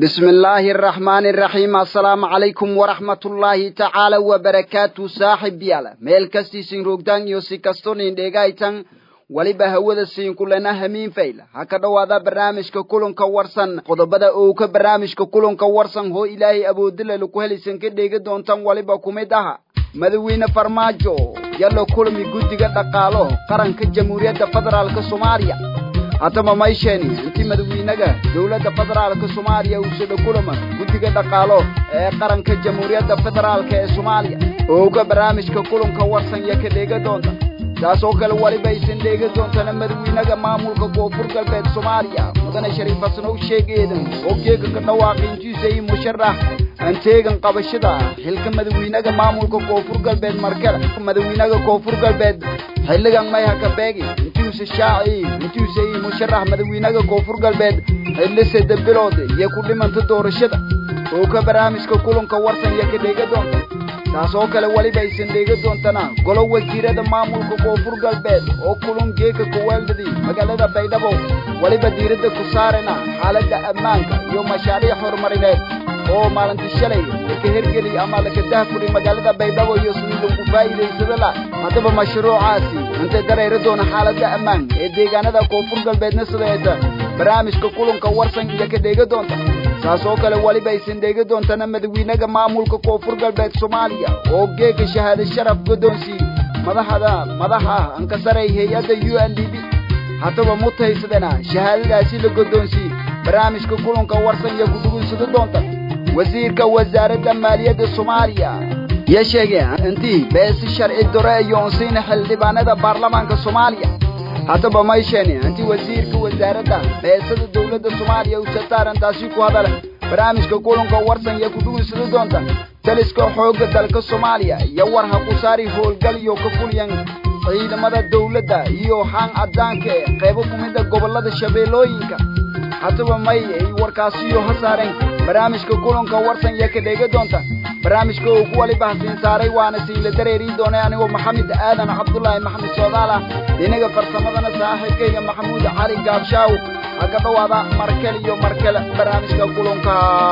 bismi illaahi araxmaani araxiim assalaamu calaykum waraxmatullaahi tacaala wabarakaatu saaxib yaala meel kastiisin roogtaan iyo si kastonin dheegaytan weliba hawada siinkulena hamiin fayla ha ka dhowaada barnaamijka kulanka warsan qodobada owka barnaamijka kulanka warsan hoo ilaahay awoodilala ku helaysan ka dheegi doontan weliba kumid aha madaxweyne farmaajo yalla kulmi guddiga dhaqaalo qaranka jamhuuriyadda federaalka soomaaliya haddaba maysheeni intii madaxweynaga dowladda federaalka soomaaliya uu sida kulama guddiga dhaqaalo ee qaranka jamhuuriyadda federaalka ee soomaaliya ooga barnaamijka kulanka warsan iyo ka dheega doonta taasoo kale weliba aysan dheegi doontana madaxweynaga maamulka koonfur galbeed soomaaliya mudane shariif xasanow sheegeedan oo geega ka dhawaaqiintiisa iyo musharax anteegan qabashada xilka madaxweynaga maamulka koonfur galbeed markale madaxweynaga koonfur galbeed xilligan may haka beegi intiisa shaaci intiisa iyo musharax madaxweynaga koonfur galbeed xilli saddex bilood iyo ku dhimanta doorashada oo ka barnaamijka kulanka warsan iyo ka dheega doonta taasoo kale weliba aysan dheegi doontana golo wasiirada maamulka koonfur galbeed oo kulun geeka kuweeldadii magaalada baydhabo weliba diiradda ku saarana xaaladda ammaanka iyo mashaariic horumarineed oo maalintii shalay laka hergeli ama laka dahfuri magaalada baydhabo iyo sidii lagu faa'iidaysada la haddaba mashruucaasi intay dareeri doona xaaladda ammaan ee deegaanada koonfur galbeedna sideeta barnaamijka kulanka warsan iyo ka dheegi doonta taasoo kale weliba aysan dheegi doontana madaxweynaga maamulka koonfur galbeed soomaaliya oo geega shahaado sharaf guddoonsii madaxda madaxa ankasaray hay-adda u n d b haddaba mutaysadana shahaadadaasi la guddoonsii barnaamijka kulanka warsan iyo kudhugunsado doonta wasiirka wasaaradda maaliyadda soomaaliya yo sheege intii beesi sharci dore iyo unsiina xildhibaanada baarlamaanka soomaaliya haddaba maysheeni intii wasiirka wasaaradda beesada dowladda soomaaliya uu sataarantaasi ku hadala barnaamijka kulanka warsan iyo kudhugunsado doonta taliska xoogga dalka soomaaliya iyo war ha ku saari howlgal iyo ka fulyan ciidamada dowladda iyo haan caddaanka ee qaybo kumida gobollada shabeellooyinka haddaba may ay warkaasiyo ha saareen barnaamijka kulanka warsan iyo ka dheega doonta barnaamijka uu ku waliba hasiin saaray waana siinla dareerii doonay anigoo maxamed aadan cabdulaahi maxamed soodaal ah dhinaga farsamadana saaxiibkayga maxamuud cali gaabshaaw ha ka dhowaada markale iyo markale barnaamijka kulanka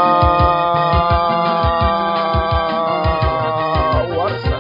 warsan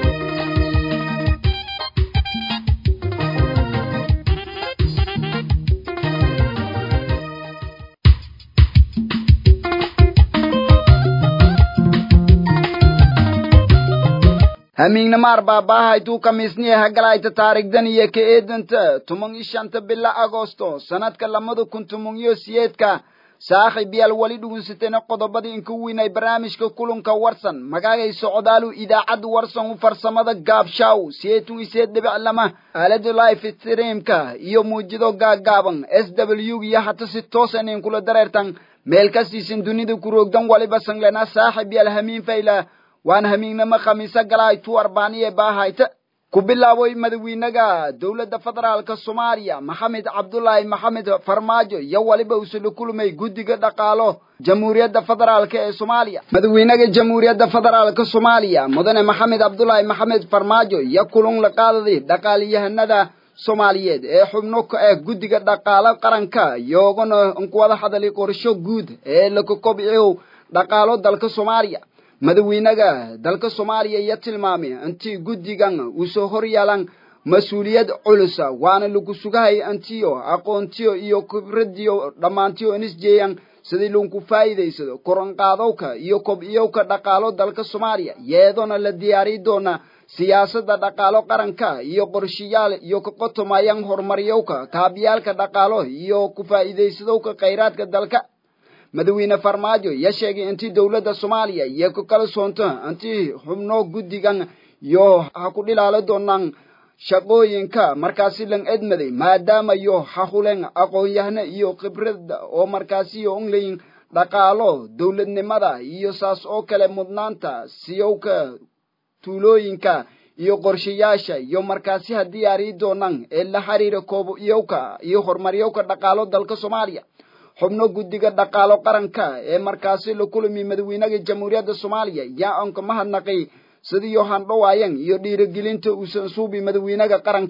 hamiignamaar baabaahayduu kamiisniya hagalayta taarigdan iyo ka eedanta tuman iyo shanta bila agosto sanadka lamada kun tuman iyo siyeedka saaxiib yaal weli dhugunsatayna qodobadii inka weynay barnaamijka kulanka warsan magaagay socdaalu idaacadda warsan u farsamada gaabshaaw siyeetun iseed dhibic lama aalada life streamka iyo muujido gaagaaban s w iyo hata si toosan inkula dareertan meel kastiisan dunida ku roogdan waliba sanglena saaxiib yaal hamiin fayla waan hamiignamo khamiise galaay tu arbaaniye baahayta ku bilaaboy madaxweynaga dowladda federaalka soomaaliya maxamed cabdulaahi maxamed farmaajo iyo weliba usula kulmay guddiga dhaqaalo jamhuuriyadda federaalka ee soomaaliya madaxweynaga jamhuuriyadda federaalka soomaaliya mudane maxamed cabdulaahi maxamed farmaajo iyo kulun la qaadaday dhaqaaliyahanada soomaaliyeed ee xubno ka ah guddiga dhaqaalo qaranka iyogana nkuwada hadalay qorsho guud ee laka kobciyo dhaqaalo dalka soomaaliya madaxweynaga dalka soomaaliya iyo tilmaamay intii guddigan uu soo hor yeelan mas-uuliyad culusa waana lagu sugahay intiyo aqoontiyo iyo khibradiyo dhammaantiyo inisjeeyan sidii lagu faa'iidaysado koranqaadowka iyo kobciyowka dhaqaalo dalka soomaaliya yeedona la diyaari doona siyaasadda dhaqaalo qaranka iyo qorshayaal iyo ka qotomayaan horumaryowka kaabiyaalka dhaqaalo iyo ku faa'iidaysadowka khayraadka dalka madaxweyne farmaajo ya sheegay intii dowladda soomaaliya iyo ku kala soonto intii xubno guddigan iyo ha ku dhilaalo doonaan shaqooyinka markaasi lan edmaday maadaama yo hahulen aqoon-yahno iyo khibrada oo markaasi yo onlayin dhaqaalo dowladnimada iyo saas oo kale mudnaanta siyowka tuulooyinka iyo qorshayaasha iyo markaasi ha diyaari doonaan ee la xiriira koobyowka iyo horumaryowka dhaqaalo dalka soomaaliya xubno guddiga dhaqaalo qaranka ee markaasi la kulmi madaxweynaha jamhuuriyadda soomaaliya yaa aan ka mahadnaqay sidii yohan dhowaayan iyo dhiirigelinta uusan suubi madaxweynaha qaranka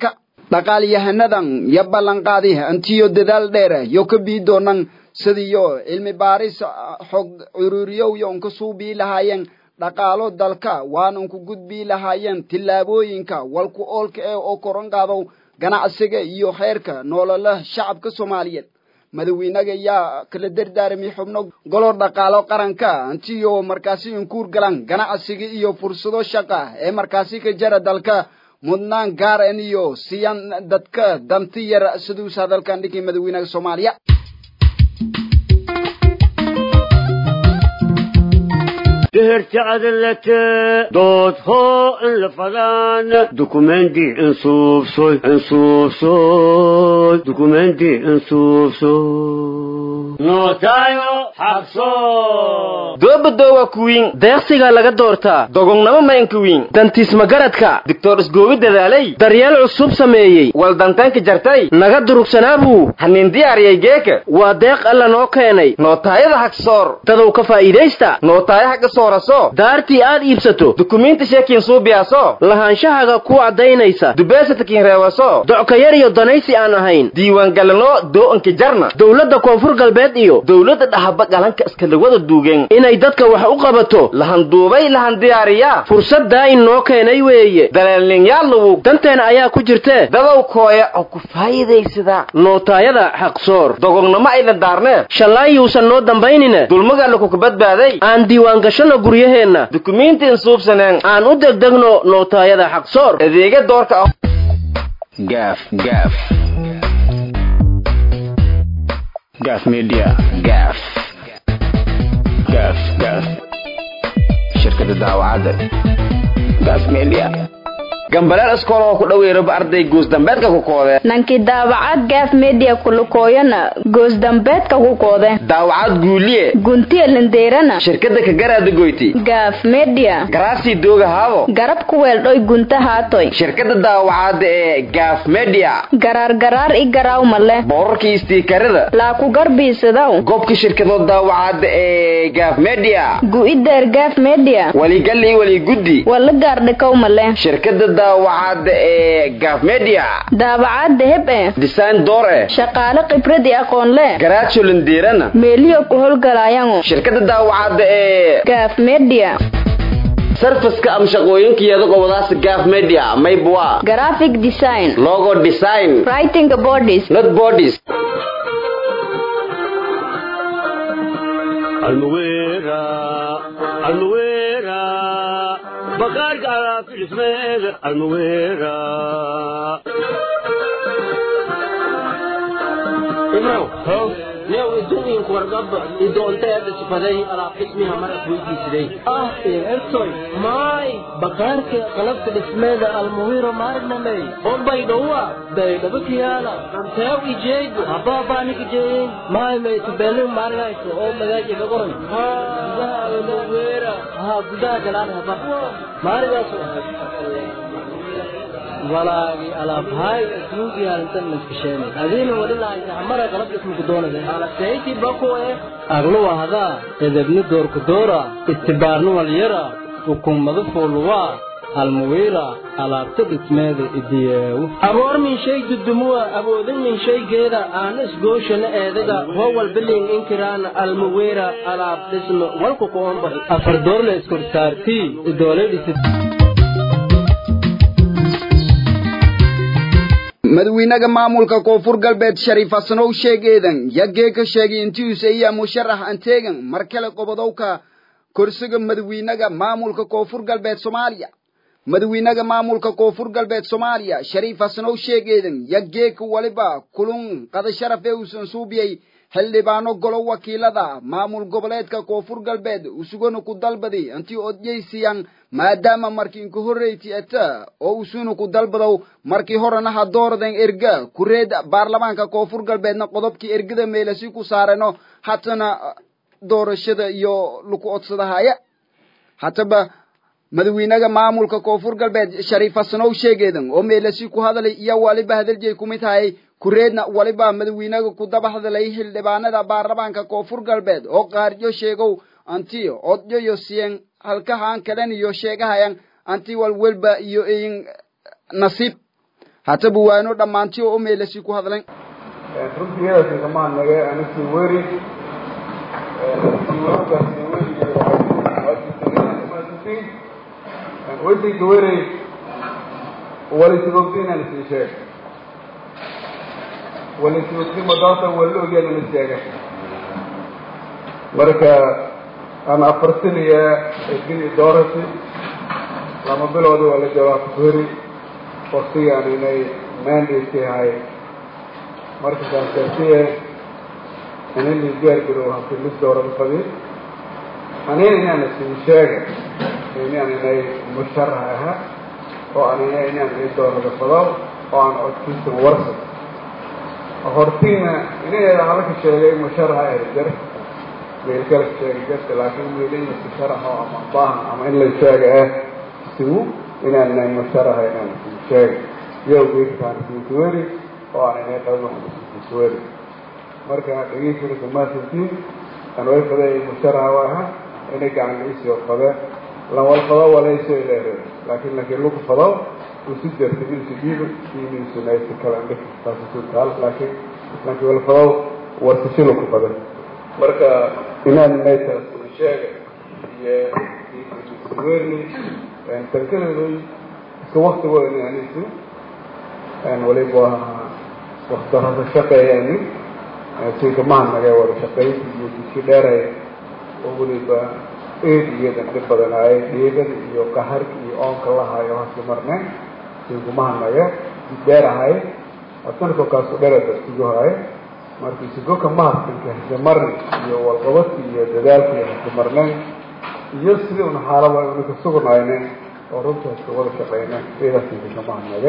dhaqaalyahanadan yo ballanqaadi antiyo dadaal dheer yo ka bii doonan sidiyo cilmi baaris xog cururiyow yo unka suubii lahaayeen dhaqaalo dalka waana unku gudbii lahaayeen tillaabooyinka walku oolka ee oo koran qaadow ganacsiga iyo xeerka nolola shacabka soomaaliyeed madaxweynaga yaa kala dardaarmay xubno golo dhaqaalo qaranka antiyo markaasi inkuur galan ganacsiga iyo fursado shaqa ee markaasi ka jara dalka mudnaan gaar an iyo siyan dadka danti yar siduus hadalkan dhigay madaxweynaha soomaaliya دهرت عدلت دوت هو الفلان دوكومنتي انصوف صوي انصوف صوي دوكومنتي انصوف صوي نوتايو حقصو doobadowa kuwiin deeqsiga laga doortaa dogognamo maynka wiin dantiisma garadka doctor isgoobi dadaalay daryeel cusub sameeyey waldantanka jartay naga durugsanaabu hanin diyaariyay geeka waa deeq alla noo keenay nootaayada hagsoor dadow ka faa'iidaysta nootaayo haga sooraso daartii aad iibsato dukumiinti sheekiin suubiyaaso lahaanshahaga ku caddaynaysa dubeesatakiin reewaso docka yar iyo danaysi aan ahayn diiwaangalanoo doo'anka jarna dowladda koonfur galbeed iyo dowladda dhahaba galanka iskalawada duugeen inay dadka wax u qabato lahanduubay lahan diyaariyaa fursaddaa in noo keenay weeye daleelninyaalawu danteena ayaa ku jirtee dadow kooya oo ku faa'iidaysada nootaayada xaqsoor dogognamo aydan daarnee shallaayuusan noo dambaynine dulmagaalla kuka badbaaday aan diiwaangashanno guryaheenna dukumiinti insuubsaneen aan u degdegno nootaayada xaqsoor adeega doorka ah gaaf gaaf gaaf media gaaf gaaf gaaf shirkada daawacadda gaaf media gambaleel iskool oo ku dhoweeraba arday guusdambeedka ku koodee nankii daawacad gaaf media kulukooyana goosdambeedka ku koode daawacad guuliye guntiya lindeerana shirkada ka garaada goyti gaaf media garaasii dooga haabo garab ku weeldhoy gunta haatoy shirkada daawacadda ee gaaf media garaar garaar i garaaw male boorarkii istiikarada laa ku garbiisadaw gobka shirkadood daawacadda ee gaaf media gu'ideer gaaf media waligal iyo waliguddi wala gaardhikow male shirkada daawacadda ee gaaf media daawacadda heb e design door eh shaqaale khibrad i aqoon le garaajo lindeerana meeliyo ku howlgalaayango shirkada daawacadda ee gaaf media sarfaska ama shaqooyinkeeda gobolaas gaaf media maybwa graphic design logo design writing bodies not bodies المويرة المويرة بقارك على في الاسمير المويرة imrow new idumiinku wargaba idoonteeda sifaday alaab xismiha marad weydiisiday ah ertoy maay bakaarka qalabka dhismeeda almuwiro maarnamey bombay dhowa baydhaba kiyaala anteew ijeegu habaabaaniga jeeyin maay maytubelin maarinayso oo magaaja ka qoran gudaha almuwira haa gudaha galaan haba maarigaas walaagi alaabhaay ismuugi halintan maskasheenay adiina wali lahaysa hamara qalab ismuku doonade alaseyti bakoe agluwa hadaa edebni doorku doora istibaarni walyara hukumadu fuuluwaa almuwiira alaabta dhismeeda idiyeewu aboor min shay dudumuwa awoodin min shaygeeda aana isgooshana eedaga howal bilin inkiraana almuwiira alaab dhisme walku koomba afar doorle iskorsaartii idooledhisid madaxweynaha maamulka koonfur galbeed shariif hasanow sheegeedan yagee ka sheegay intiisa iya musharax anteegan mar kale qobodowka kursiga madaxweynaha maamulka koonfur galbeed soomaaliya madaxweynaha maamulka koonfur galbeed soomaaliya shariif hasanow sheegeedan yageeka waliba kulun qada sharaf ee uusan suubiyey xildhibaano golo wakiilada maamul goboleedka koonfur galbeed usugana ku dalbadi intii odjaysiyan maadaama markii inku horreyti eta oo usuna ku dalbadow markii horena ha dooraden erga kureed baarlamaanka koonfur galbeedna qodobkii ergada meelasi ku saareno hatana doorashada iyo laku odsadahaya hataba madaxweynaha maamulka koonfur galbeed shariif hasanow sheegeedan oo meelasi ku hadalay iyo waliba hadaljeey kumid hayay kureedna waliba madaxweynaha ku daba hadalay xildhibaanada baarlamaanka koonfur galbeed oo qaaryo sheegow anti odyoyo siyen halkahaan kalen iyo sheegahayan anti walwelba iyo iyin nasiib hataba waano dhammaantii oo u meelasi ku hadleen runtii iyadaasi kamaan nage anigtii weri weydiga werey walisibogtiinaan isii sheeg walisibogti madaasa wala ogyaana la sheega marka aan afartiniya gini doorati lama bilooda waa la jawaab weri waktigaan inay mandate ahay marka kaasasiye inani gaargarow hafilis dooran fadi anina inaana sii sheega inaan inay musharax aha oo aan ina inaan ii doorada fado oo aan codkiisa warsa hortiina inaeeda halka sheegay musharaxa erjar meelkala sheegi jirta laakiin meelaya musharaxo ama baahan ama in la sheega ah sigu inaan inay musharaxa inaan sii sheega yow geedkaan siisweri oo aan inay qabo siisweri marka dhegeysiga kamaasantiin aan way faday musharaxa waa aha inay gacan iisoo fade lawal fado walayso ileere laakiin laakiin lagu fado usi jarta insu dhiibo insu naysa kala andhig taasisu taal laakiin laakiin wal fado warsasho lagu fade marka inaan naytaas sheega iyo werni tankadeedoy iska waktigooda inaanisu waliba wakti hada shaqeeyani sinka mahadnaga wada shaqeynta iyo diski dheeray oo weliba eedigeedan dhib badanaayay dhiigada iyo qaharka iyo oonka lahayo haska marne sinku mahadnaga dheer ahay asanko kaasu dherada sigo haye marka sigoka mahadsanka hase marne iyo walqabadka iyo dadaalka iyo hase marneen iyo sidii una xaalaba una ka sugnayne oo runta haska wada shaqeyne eedaa sinka ka mahadnage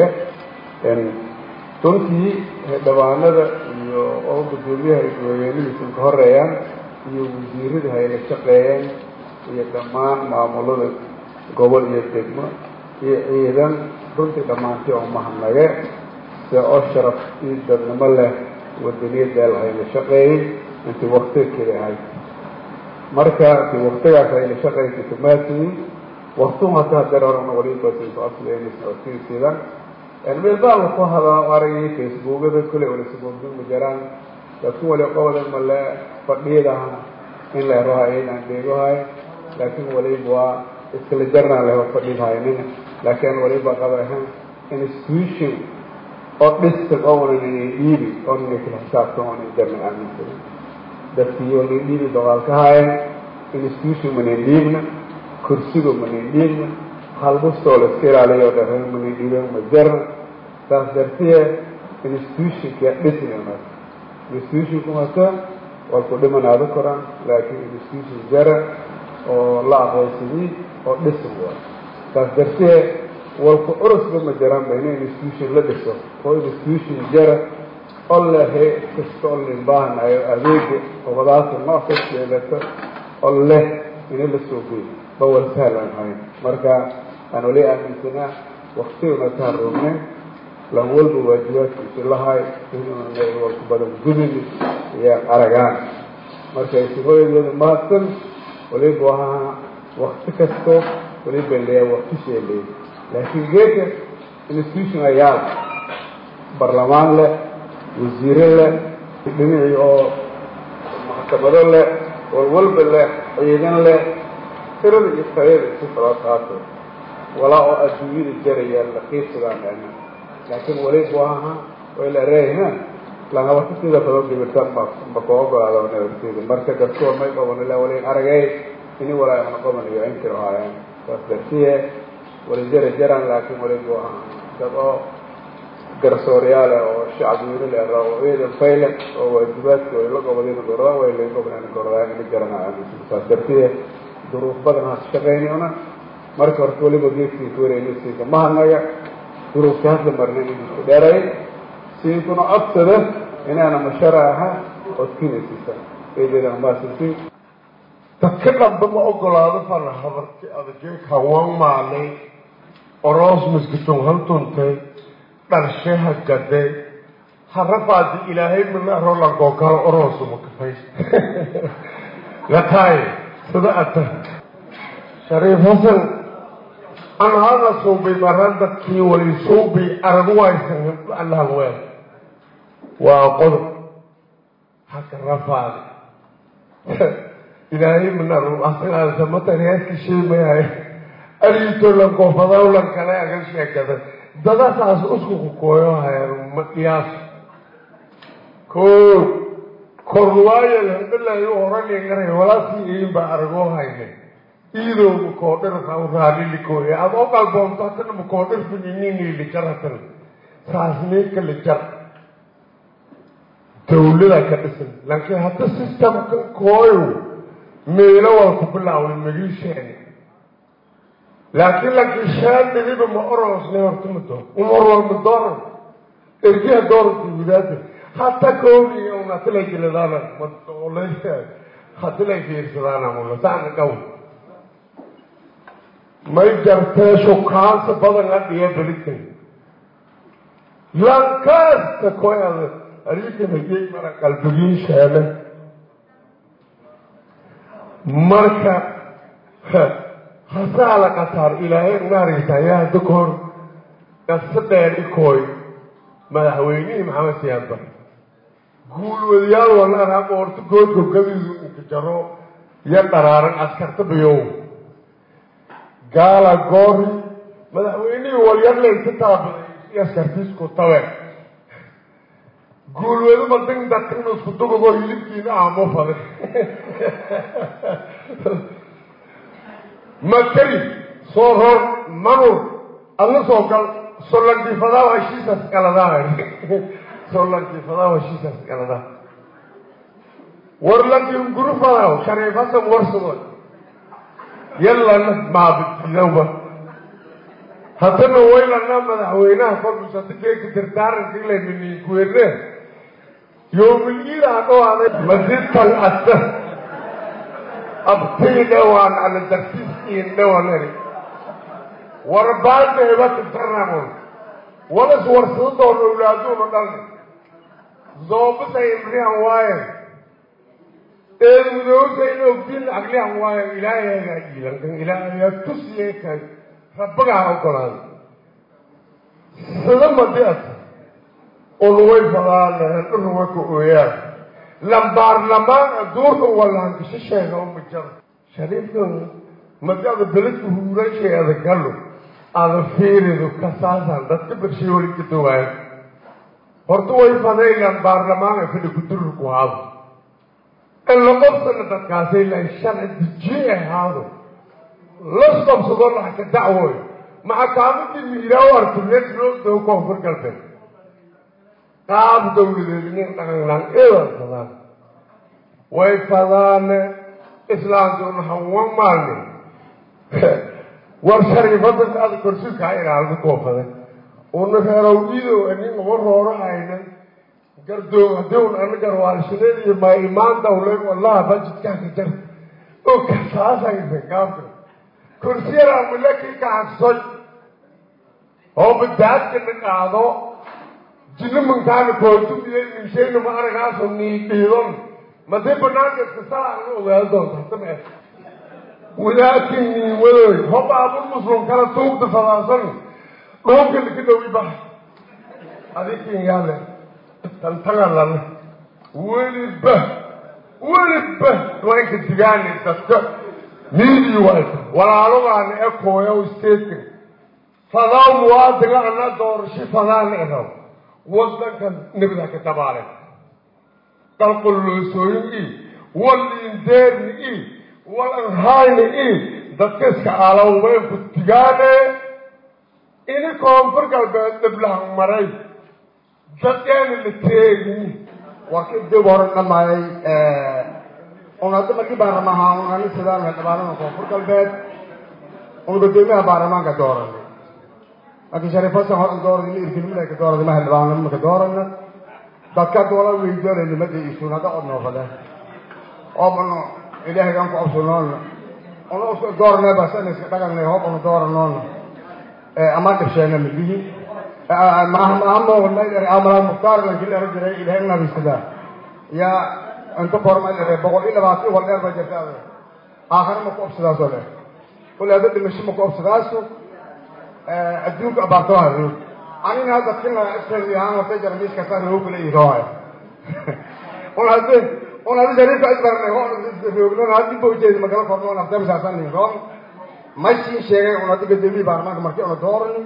runtii dhabaanada iyo oo gudoomiyaha isweyneenihiisan ka horeeyaan iyo wasiirada hayla shaqeeyeen iyo dhammaan maamulada gobol iyo degmo iyo ciidan runtii dhammaantii oo mahadnage se oo sharaf iyo dadnimo leh wadaniyadeel hayla shaqeeyey intii waktiga keli ahayd marka intii waktigaas hayla shaqeysa kamaasiyin waktu hata dareerona waliba sidan meel baa laku hadaa aragay facebookada kule wala saboogdin ma jiraan laakiin wali qobada male fadhiyadaha in la herahay inaan dheegohay laakiin waliba waa iskala jarnaan leho fadhidhaynin laakiin waliba qabahan institution oo dhistan oonan inay dhiibi oonana kala xisaabtan oonan jarna aaminsan dadkii oonan dhiibi dagaalka hayen institution manan dhiibna kursiga manan dhiibna halbustoo la iska ilaaliyo dharan manan dhiiben ma jarna saas dartiye institutionka dhisna institutionku hata waa ku dhimanaado koraan laakiin institution jara oo la aqoonsadii oo dhisan waa saas dartiye walku urusba ma jiraan ba ina institution la dhiso oo institution jara oo lehe kasta oo lin baahanayo adeega obadaasa nooc kasta yeelata oo leh ina la soo goy bawal sahlan ahayn marka aan wali aaminsanaa waktiguna taan roognen lan walba waajibaadkiisi lahay inuuna walku badan gudini ayaan aragaan marka isagooyadooda mahadsan waliba ahaa wakti kasto waliba leeya wakti sheeley laakiin geedka institution ayaa barlamaan leh wasiire leh dhinacii oo maxkamado leh walwalba leh ciidan leh tirada iyo tayada isu kala qaato walaa oo adduunyada jaraya laqiibsadaan dhana laakiin waliba ahaa way la reeyna langabata sida fado gibirtan ma ma ko ogolaado nabarteeda marka dadkoo may qaban ilaa wali aragay ini walaa ana qabanayo inkiro haayaan saas dartiye wali jara jaraan laakiin waliba ahaa dad oo garsooreyaale oo shacbiweyne le oo ciidan fayle oo waajibaadka way la qabadeen goradaan way la qabadeen goradaan ina garanaya saas dartiye duruuf badan has shaqeynayona marka horta waliba geedkii kuwareynaysiinka mahadnaga duruufka hadla marna inuu dheeray siinkuna codsada inaana mashara aha odkinaysiisa eedeedana maasinsi dadka dhanba ma ogolaado fana habarti adajeeka wan maalay oroos miskitun hantuntay dharsheha gaday harafaadi ilaahay mina rolanko kala oroosuma kafays lataay sida ata shariif hasan anhana suubay maran dadkii wali suubay aragu haysan allahan weel waa qodob haka rafaadi ilaahay minaru asagaasamatan heeska sheemayahay ariitolan koofadawlan kale aga sheekada dadasaas uskuku kooyo hayaan ma qiyaas ko korwaayo handalayo horangaray walaasii iin baa aragoo hayne iidow makoodhir raadhilikooye adoo qalboonto hatana makoodhir finininiilijar hatan saasniika lijar dawlada ka dhisan laakiin hadda systemka kooyo meelo waa ku bilaaway magiisheeni laakiin laakiin shaan dhibiba ma orosne horta ma doon umar waa ma dooran ergiha dooranta widaada hata koobi unatilay geladaana madoolay hatilay fiirsadaana mula saana dhow may jartee shukaansa badan adhiya belitan lankaasta koyada arikan hagey mara qalbigiin sheele marka hasaa la qataar ilaahay unaaraysa ayaa hadda ka hor qasa dheer ikooy madaxweynihii maxamed siyaadba guulwadayaal walaan qoorto goodko gabidu inka jaro iyo dharaaran askarta biyow gaala goori madaxweynihii walyarlaysa taabaday iyo askartiisku tabe guulwado madin dadkan isku dugado hilibkiina aamo faday makari soo ror manur adla soo gal solankiifadaw heshiisas galadaa solankiifadaw heshiisas galadaa warlankin gurufadaw shariif hasan warsado yallana maabididawba haddana waylana madaxweynaha kolbusadigeyka tirtaaranka ilayminikuwerne yowmil-iila adhoaday masitan asa abtii dhawaan ala darsiiskiin dhawanari warbaada hebatitarnamon walas warsadadoon awlaaduuna dhalni zoobasa imrihan waayan eedmudowsa in ogdiin aglihan waayan ilaahay hagaajiilankan ilaahayaa tusiye kan rabbagaa ogolaaday sida madias ulway fadaana dhuruwa ka ooyaan lambaarlamaan duurka walahankashasheega uma jaro shariifkan madiada beledka huurasheeda galo ada fiiridu kasaasan dadka bershay wali ka dawaayo horta way fadaygaan baarlamaanka fadhi kudururku haado in la qobsana dadkaasay lahay sharci dejiye ahaado las qabsado laha ka dacwooyo maxakaamadii miiraaw artuneed loo dawo koonfur galbeed qaab dawladeed nin dhaqanlaan eedan fadaan way fadaane islaamkuna hawan maalmin war shariifada ada korsiska ilaalma koofada una reerow idow nin uga rooro hayna gardoog hadown ana garwaalshadeed iyo maa imaan dawle wallaha bajidkaaka jar oo kasaasaysa gaabka kursiyada milaki ka hagsoy oo badaadkana qaado jinimankaana koortumida minshayna ma aragaaso niidhiidon madee banaanka iska salaana ogaado doonta hadama walaakin niiwadoy hobaabul muslim kala tuugda fadaasan dhooga laka dhawi bax adikin yaale tantagalana weliba weliba waynka digaani dadka miidii wayta walaalogaana ekooya statekan fadaa muwaadinga ana doorasho fadaana eraw wadankan nebida ka dabaale dalqoloosooyin i walindeerni i walanhayni i dadka iska alawmeynku digaane ini koonfur galbeed dhiblahan maray dadeena la teegini warka dib hore dhamaayay un hadda markii baarlamaha un ani sidaan dhabaarada koonfur galbeed un gudoomiyaha baarlamaanka dooranay laakiin shariif hasan horan doorada ma irkinimada ka doorada maha dhabaanimo ka doorana dadka doola weydoonayna mada isuun hadda od noofade oo bano ilaahay aan ku absunoona una uska dooranay basan iska dhaganay hoob una dooranoona ama dhibsheena midigi amala mukhtaar lakin era jiray ilahay unabisadaa ya inta korma boqol iyo labaatan wal dheer ba jirta aakhare ma ku obsadaasoo dheer kule hadda dhimasho ma ku obsadaaso adduunka abaartamaha roog anina hadda kila isfariyahaan wata jarmiiska saa roog kula iroaya un hadde un haddi shariifka isbarnay roognon haddi bawjeedi magala korno un afdamisaasan roon maysin sheegay un haddi gadoomiyi baarlamaanka markii una doorani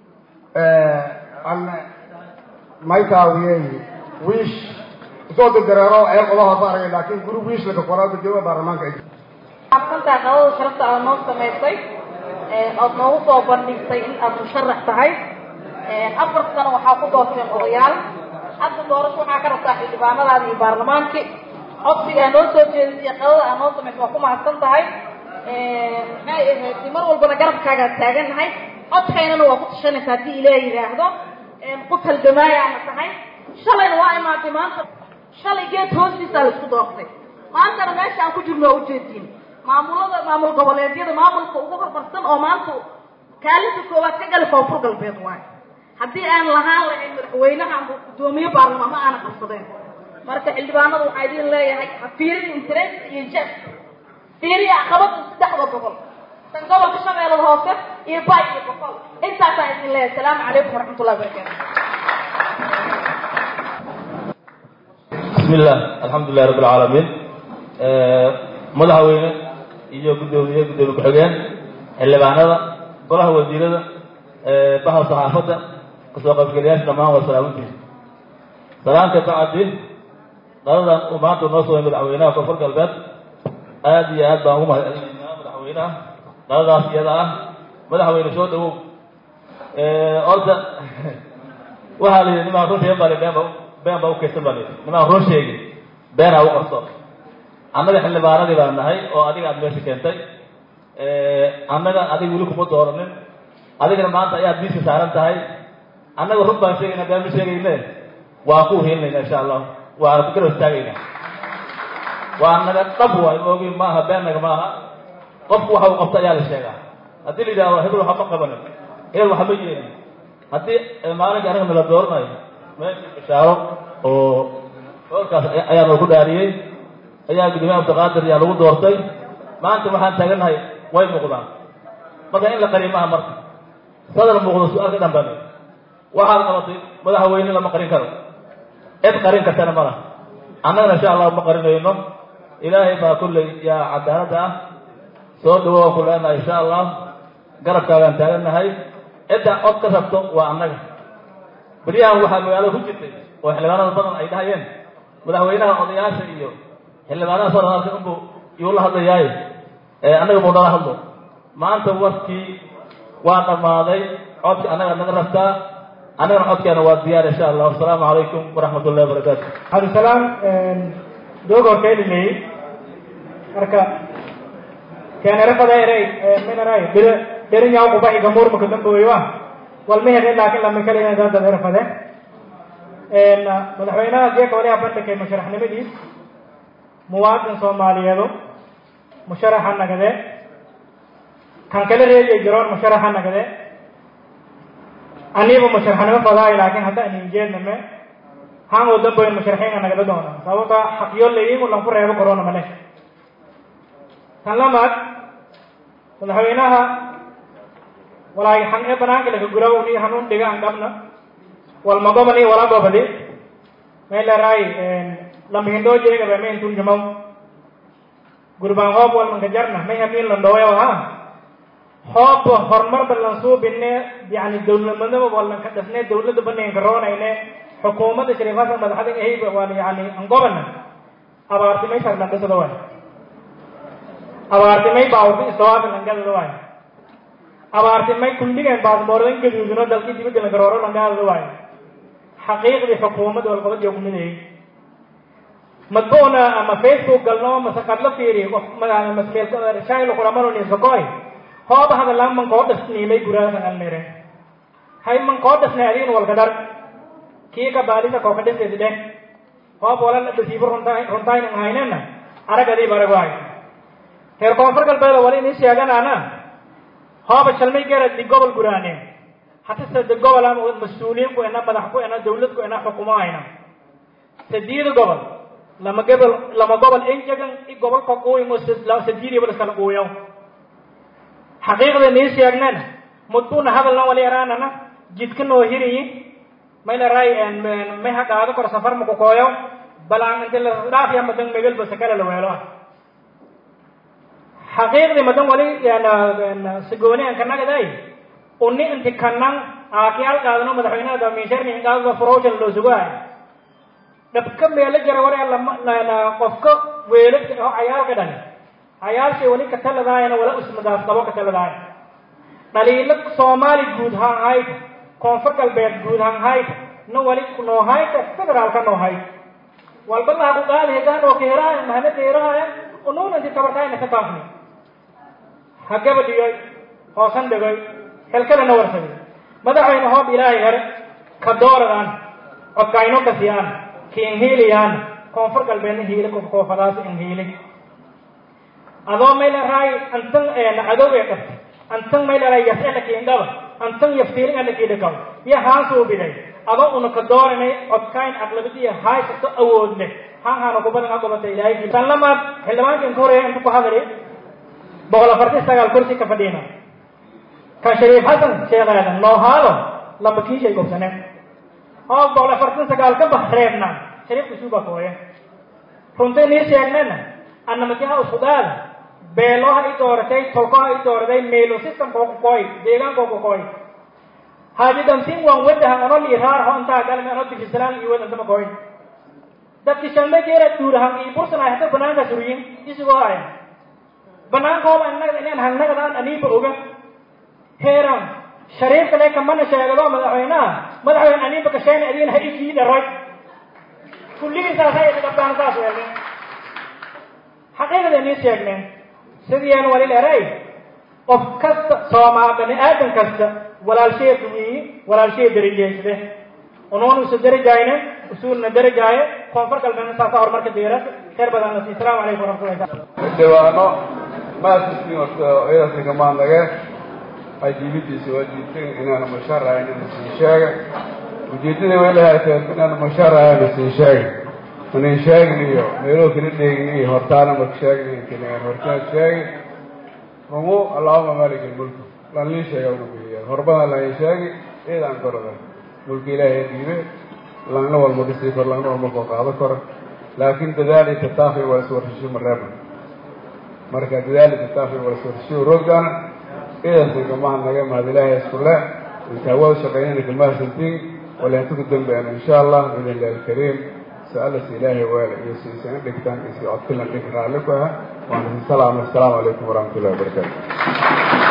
an maytaawiyey wiish isoo dirdareero ee qodahood ba aragay laakin guri wiish laga qoraa gadoomiya baarlamaanka ay xabsantaa qadada sharafta aad noo samaysay ood noogu soo bandhigtay in aad musharax tahay afar sano waxaa ku doorteen odayaal hadda doorasho waxaa ka rabtaa xildhibaanadaada iyo baarlamaankii codsigaa noo soo jeedisay qadada aad noo samaysay waa ku mahadsan tahay maxay ahayd mar walbana garabkaagaa taagannahay codkaynana waa ku tashanaysa haddii ilaah yidhaahdo qof halgamaayaana tahay shalayna waa imaatay maanta shalay geed hoostiisaa la isku doortay maantana meesha aan ku jirno waa ujeediin maamulada maamul goboleedyada maamulka ugu hormarsan oo maanta kaalinta koowaad ka gali koonfur galbeed waayo haddii aan lahaan lahayn madaxweynaha ama guddoomiye baarlamaan ma aana qabsadeen marka xildhibaanada waxaa idin leeyahay ha fiirin interest iyo jes fiiriya caqabada saddexda boqol tan gobolka shabeellada hoose iyo bay iyo boqol intaasaan idin leeyahay asalaamu calaykum waraxmatullahi wabarakaatu بسم الله الحمد لله رب العالمين madaxweyne iyo gudoomiye gudoomiye ku-xigeen xildhibaanada golaha wasiirada baha saxaafadda kasoo qaybgeliyaasha dhammaan waa salaamantiisa salaamka bacdi qadadan uu maanta noo soo madaxweynaha koonfur galbeed aad iyo aad baan ugu mahadcelinaynaa madaxweynaha qadadaas iyada ah madaxweyne soo dhawow horta waxaa la yidhi nimaan run sheegin baa been ba been baa ukaysan baa la yidhi nimaan run sheegin beenaa u qarso annaga xildhibaanadii baan nahay oo adiga aad meesha keentay annaga adiga weli kuma dooranin adigana maanta ayaad miiska saaran tahay annaga run baan sheegayna been ma sheegayne waa ku hiilinayna insha allah waana ku garab istaagayna waa naga dhab waay moogi maaha beennaga maaha qofku waxa uu qabta ayaa la sheegaa haddii la yidhahdo hebel waxa ma qabanin hebel waxa ma yeelin haddii maalinka anaga nala dooranayo meeshii bishaaro oo hoolkaas ayaa noogu dhaariyey ayaa gudoomiyaha abdiqaadir ayaa lagu doortay maanta waxaan taagannahay way muuqdaan marka in la qariyo maaha marka sadar muuqdo su-aalka dhan baa waxaad qabatay madaxweyne lama qarin karo cid qarin kartana ma laha annagana insha allah ma qarinayno ilaahay baa kulley yaa cadaaladda ah soo dhawo waan ku leenahay insha allah garabkaagaan taagannahay cidda cod ka rabto waa annaga beryahan waxaa magaalada ku jirtay oo xildhibaanada badan ay dhahayeen madaxweynaha odayaasha iyo xildhibaanaha soo dhaqaaqay unbu yuu la hadlayaaye annaga buu nala hadlo maanta warkii waa dhammaaday codki annaga naga rabtaa annagana codkeena waa diyaar insha allah asalaamu calaykum waraxmat ullahi wabarakaatu cabdisalaam doog horkeynimey marka keenerafada eray minaray dhir dhirinyaw qubaxi gamuur maka damboweyo wal mehere laakiin lama kaliya dada erafade madaxweynaha jeeka wali abandhakay musharaxnimadiis muwaadin soomaaliyeedu musharaxa nagade kan kala reebiya jiroon musharaxa nagade aniba musharaxnimo fadaay laakiin hadda anin jeedname han oo damboyn musharaxiinka nagada doona sababta xaqyo layiin ulan ku reebo corona mane tan lamaad madaxweynaha walaay han ee banaanka laga guraw ni hanun dhiga an dhabna wal magomani wala gobadi may leeraay lamihindo jeegabe mayn turjumaw gurbaan hoob wal manka jarna may hamin landhooyo ha hoob horumar balan suubine yani dowladnimada walan ka dhasne dowladda baneenka roonayne xukuumadda shariifada madaxda ahayb waan yani angobana abaartimay sarlandhisada waay abaartimay baawrti istawaafi langadada waay abaartimay kulligeen baasboordan gaduudino dalkii dibadda lagarooro langadada waay xaqiiqdii xukuumadda walqabadiyo kumidayay madbuuna ama facebook galno mase qadla fiiri maskeelshaylo kulamanoni sokoy hooba hadalaan mankoo dhasniimay guraasan alnire hay mankoo dhasnay adiin walkadar kii ka baalisa koo ka dhisis dheh hoob wala dhasiibo runtaynan haynena arag adiib arag waay reer koonfur galbeeda wali inii sheeganaana hooba shalmay garad di gobol guraane hata sade gobol ama mas-uuliyiin ku ena madax ku ena dawlad ku ena xukumo hayna sadiida gobol lama gobol lama gobol enjagan i gobol ka quuyin oo sadiidiba iskala quuyaw xaqiiqda nii sheegneen mudbuna hadalna wali yaraanana jidka noo hiriyi mayla ray may ha qaado kor safar maku kooyo balaan inti la dhaafiya madan megelba sakala la weelo ah xaqiiqdii madan wali sigooni an kanagaday uni inti kanan aakiyaal qaadano madaxweynaha damiisharni qaadada furowshan loo sugaay dhabka meelo jara wari qofka weelo oo cayaalka dhani cayaalshay wali kataladaayana wala usmadaas qabo kataladaaya dhaliilo soomaali guud haan hayta koonfur galbeed guud haan hayta na wali noo hayta federaalka noo hayta walba laha ku qaadi hegaan oo keeraaya mahana keeraaya unuun inti tabartaayna ka taafni ha gabadhiyoy hoosan dhigoy xilkadana warsaday madaxweyne hoob ilaahay here ka dooradaan codkayno kasiyaan kiin hiiliyaan koonfur galbeedna hiile koofadaas in hiili adoo mayla raay antan cadow ee qabta antan mayla raay yasela kiindaba antan yaftiirin ana kiidhakaw iyo haan suubiday adoo una ka dooranay codkayn aqlabadiya haysato awood leh haan haana kubadan ha gobata ilaahay tan lamaad xildhibaankan ka horeeya inta ku hadali boqol afartan sagaal kursi ka fadhiina kan shariif xasan sheekh aadan noohaalo lama kiishay gobsaneen oo boqol afartan sagaal ka bax reebna shariifka suuba kooye runtay nii sheegnena annamatiha usfudaada beeloha i dooratay tolkoha i dooratay meelo systemka ku kooy deegaanka ku kooy haaji damsin waan wadahan ono liiraar ho intaa galme ono difisalaan iyo wadan sama kooy dadki shalme geera duurahan iyo bursanay hada banaanka suriyin isigoo ay banaankooba annaga inaan hannagadaan aniiba oga heeran shariifka le kamana sheegado madaxweynaha madaxweyne aniiba kasheen adiin ha ikii dharay kulligiisaasay dhaqabtaan saas weelne xaqiiqada nii sheegneen sidiyeen wali leeray qof kasta soomaa bani aadan kasta walaalshee duwiyi walaalshee darajeysde unuun isu darajayne usuulna darajaaye koonfur galbeedna saasa horumarka diiras khayr badan nasi asalaamu calaykum waraxmatullahi dhibaano maasistiin iyadaasi kamaadnage ajiibidiisa waa diidteen inaanu mushaarahayn ina sii sheega ujeeddada way lahaateen inaanu mushaarahayn sii sheega manin sheegin iyo meeloo kala dheegin iyo hortaana marka sheegin keliyan hortaan sheegi rumu allahuma malik ilmulku lan lii sheega una bihiya horbadan lain sheegi eedaan korada mulki ilaahay dhiibe langna walma dhisii kor langna walma koo qaado koro laakin dadaali tataafi waa iswarshasho mareeba marka dadaali tataafi waa iswarshasho roogdaana idaasi kamaha naga mahad ilaahay iskule inta waa shaqaynayna kamahadsantiin walaantuku dambeena insha allah biidn illahi alkariim su-aalas ilaahay waala iyo si isana dhigtaan iyo si codkilan dhig raalli ku ah waana si salaama assalaamu calaykum waraxmatullahi wabarakaatu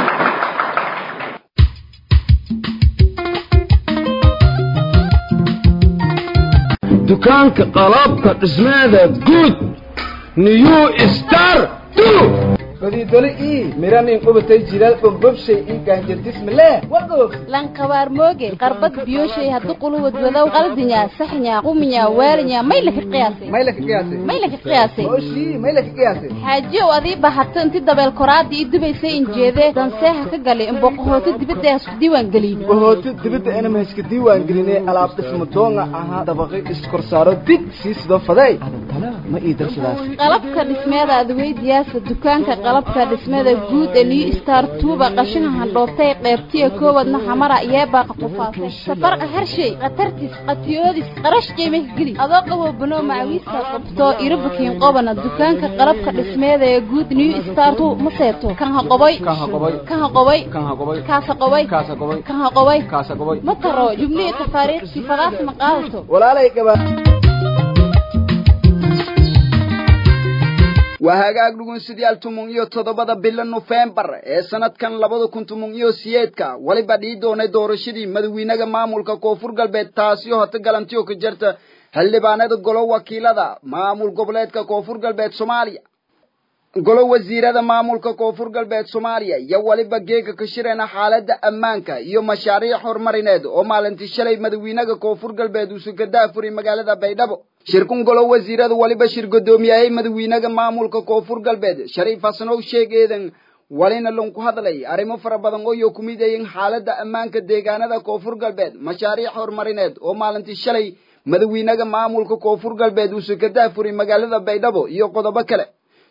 dukaanka qalabka dhismeeda guud new star godidoli ii miranin qubatay jilaal bombobshay ii gaanjadismale wagoog lankabaar mooge qarbad biyoshay haddu quluwad wadow qaldinya saxnya quminya waalinya may laka qiyaasay may laka qiyaasay may laka qiyaasay oshii may laka qiyaasay xaajiyow adii bahato inti dabeel koraada ii dubaysay injeedee danseeha ka galay imboqohooto dibadda hasku diiwaan gelin bohooto dibadda inama haska diiwaan gelinay alaab dhismo doonga ahaa dabaqi iskorsaaro dig sii sidoo faday adantana ma ii darsadaas qalabka dhismeeda adweydiyaasa dukaanka qalabka dhismada guud ee new star tuuba qashinka handhoobtay qeybtiya koowadna xamara yeebaaqa qufaasay safarqa harshay khatartis qatiyoodis qarash qiimah geli adoo qaboo banoo macawiista qabto irabukiin qobana dukaanka qalabka dhismeeda ee guud new star tu ma seeto kan ha qoboy kan ha qoboy kaasa qoboy kan ha qoboy ma taro jumlihii tafaariiqsi fadaas ma qaadato walaalay gabaa waa hagaag dhugunsidayaal tumun iyo toddobada bila nofembar ee sanadkan labada kun tumun iyo siyeedka weliba dhii doonay doorashadii madawiinaga maamulka koonfur galbeed taasi oo hata galantiyo ka jirta xildhibaanada golo wakiilada maamul goboleedka koonfur galbeed soomaaliya golo wasiirada maamulka koonfur galbeed soomaaliya iyo weliba geega ka shirayna xaaladda ammaanka iyo mashaariic horumarineed oo maalintii shalay madawiinaga koonfur galbeed uu sugadaafuri magaalada baydhabo shirkun golo wasiirada waliba shir guddoomiyahay madawiinaga maamulka koonfur galbeed shariif hasanow sheeg eedan walina lanku hadlay arrimo fara badan oo iyo kumid ayin xaaladda ammaanka deegaanada koonfur galbeed mashaariic horumarineed oo maalintii shalay madawiinaga maamulka koonfur galbeed uu sugadaafuri magaalada baydhabo iyo qodobo kale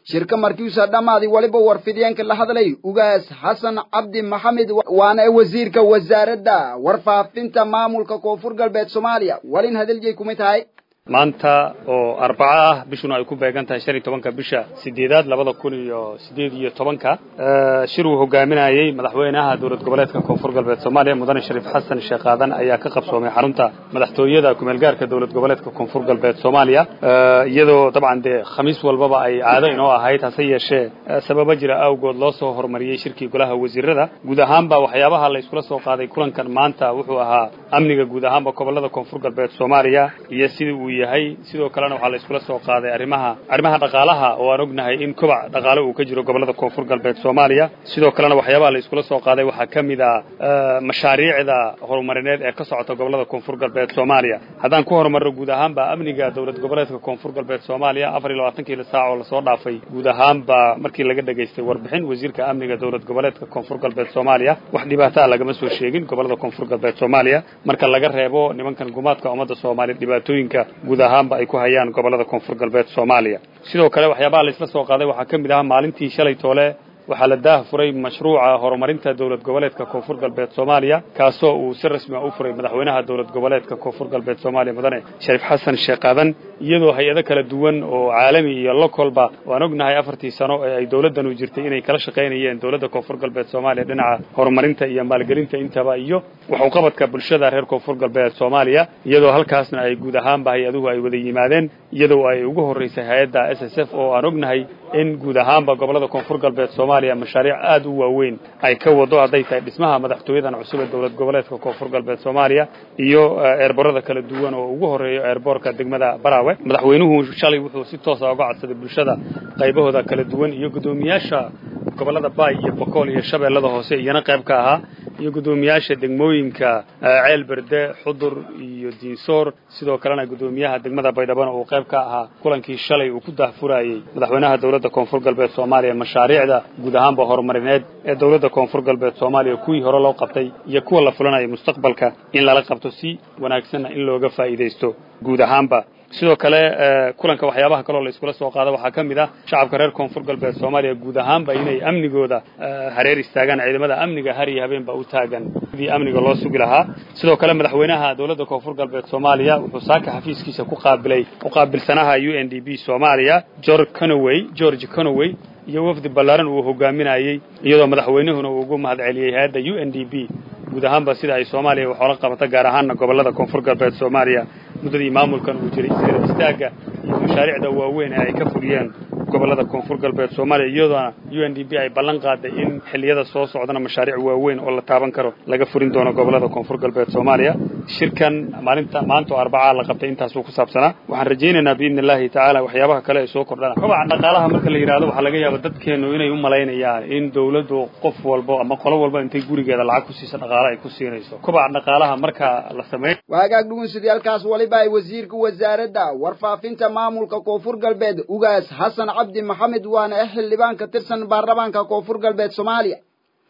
shirka markiisa dhammaaday waliba warfidyaenka la hadlay ugaas xasan cabdi maxamed waana wasiirka wasaaradda warfaafinta maamulka koonfur galbeed soomaaliya walin hadaljeey kumay tahay maanta oo arbaco ah bishuna ay ku beegan tahay shan iyo tobanka bisha sideedaad labada kun iyo sideed iyo tobanka shir uu hogaaminayey madaxweynaha dowlad goboleedka koonfur galbeed soomaaliya mudane shariif xasan sheekh aadan ayaa ka qabsoomay xarunta madaxtooyada kumeelgaarka dowlad goboleedka koonfur galbeed soomaaliya iyadoo dabcan dee khamiis walbaba ay caado inoo ahayd hase yeeshee sababo jira awgood loo soo horumariyey shirkii golaha wasiirada guud ahaanba waxyaabaha la iskula soo qaaday kulankan maanta wuxuu ahaa amniga guud ahaanba gobolada koonfur galbeed soomaaliya iyo sidii uu yahay sidoo kalena waxaa la iskula soo qaaday arrimaha arrimaha dhaqaalaha oo aan ognahay in kobac dhaqaale uu ka jiro gobolada koonfur galbeed soomaaliya sidoo kalena waxyaabaha la iskula soo qaaday waxaa ka mid a mashaariicda horumarineed ee ka socota gobolada koonfur galbeed soomaaliya haddaan ku horumarno guud ahaanba amniga dowlad goboleedka koonfur galbeed soomaaliya afar iyo labaatankii saac oo lasoo dhaafay guud ahaanba markii laga dhegaystay warbixin wasiirka amniga dowlad goboleedka koonfur galbeed soomaaliya wax dhibaato ah lagama soo sheegin gobolada koonfur galbeed soomaaliya marka laga reebo nimankan gumaadka ummadda soomaaliya dhibaatooyinka guud ahaanba ay ku hayaan gobolada koonfur galbeed soomaaliya sidoo kale waxyaabaha la isla soo qaaday waxaa ka mid ahaa maalintii shalay toole waxaa la daah furay mashruuca horumarinta dowlad goboleedka koonfur galbeed soomaaliya kaasoo uu si rasmi a u furay madaxweynaha dowlad goboleedka koonfur galbeed soomaaliya mudane shariif xasan sheekh aadan iyadoo hay-ado kala duwan oo caalami iyo lokolba waan ognahay afartii sano ee ay dowladdanu jirtay inay kala shaqaynayeen dowladda koonfur galbeed soomaaliya dhinaca horumarinta iyo maalgelinta intaba iyo waxuqabadka bulshada reer koonfur galbeed soomaaliya iyadoo halkaasna ay guud ahaanba hay-aduhu ay wada yimaadeen iyadoo ay ugu horreysay hay-adda s s f oo aan ognahay in guud ahaanba gobolada koonfur galbeed soomaaliya mashaariic aada u waaweyn ay ka wado hadday tahay dhismaha madaxtooyadan cusub ee dowlad goboleedka koonfur galbeed soomaaliya iyo eerborada kala duwan oo ugu horreeyo eerboorka degmada baraawe madaxweynuhu shalay wuxuu si toosa uga codsaday bulshada qaybahooda kala duwan iyo guddoomiyaasha gobolada baay iyo bokool iyo shabeellada hoose iyana qayb ka ahaa iyo guddoomiyaasha degmooyinka ceel berde xudur iyo diinsoor sidoo kalena guddoomiyaha degmada baydhabana uu qayb ka ahaa kulankii shalay uu ku daahfurayey madaxweynaha dowladda koonfur galbeed soomaaliya mashaariicda guud ahaanba horumarineed ee dowladda koonfur galbeed soomaaliya kuwii hore loo qabtay iyo kuwa la fulanayo mustaqbalka in lala qabto si wanaagsanna in looga faa'iidaysto guud ahaanba sidoo kale kulanka waxyaabaha kaloo la iskula soo qaado waxaa ka mid ah shacabka reer koonfur galbeed soomaaliya guud ahaanba inay amnigooda hareer istaagaan ciidamada amniga har iyo habeenba u taagan sidii amniga loo sugi lahaa sidoo kale madaxweynaha dowladda koonfur galbeed soomaaliya wuxuu saaka xafiiskiisa ku qaabilay u qaabilsanaha u n d b soomaaliya george conoway george conoway iyo wafdi ballaaran uu hogaaminayey iyadoo madaxweynahuna uu ugu mahad celiyey hay-adda u n d b guud ahaanba sida ay soomaaliya wax oola qabata gaar ahaanna gobolada koonfur galbeed soomaaliya muddadii maamulkan uu jiray sida istaagga iyo mashaariicda waaweyn ee ay ka fuliyeen gobolada koonfur galbeed soomaaliya iyadoona u n d b ay ballan qaaday in xilliyada soo socdana mashaariic waaweyn oo la taaban karo laga furin doono gobolada koonfur galbeed soomaaliya shirkan maalinta maanta oo arbacaa la qabtay intaasuu ku saabsanaa waxaan rajaynaynaa biidni illaahi tacaala waxyaabaha kale ay soo kordhana kobaca dhaqaalaha marka la yidhahdo waxaa laga yaaba dadkeenu inay u malaynayaan in dowladdu qof walbo ama qolo walba intay gurigeeda lacag ku siisa dhaqaale ay ku siinayso kobaca dhaqaalaha marka la sameey waagaag dhugunsidayaalkaas waliba ay wasiirka wasaaradda warfaafinta maamulka koonfur galbeed ugaas xasan cabdi maxamed waana ah xildhibaan ka tirsan baarlamaanka koonfur galbeed soomaaliya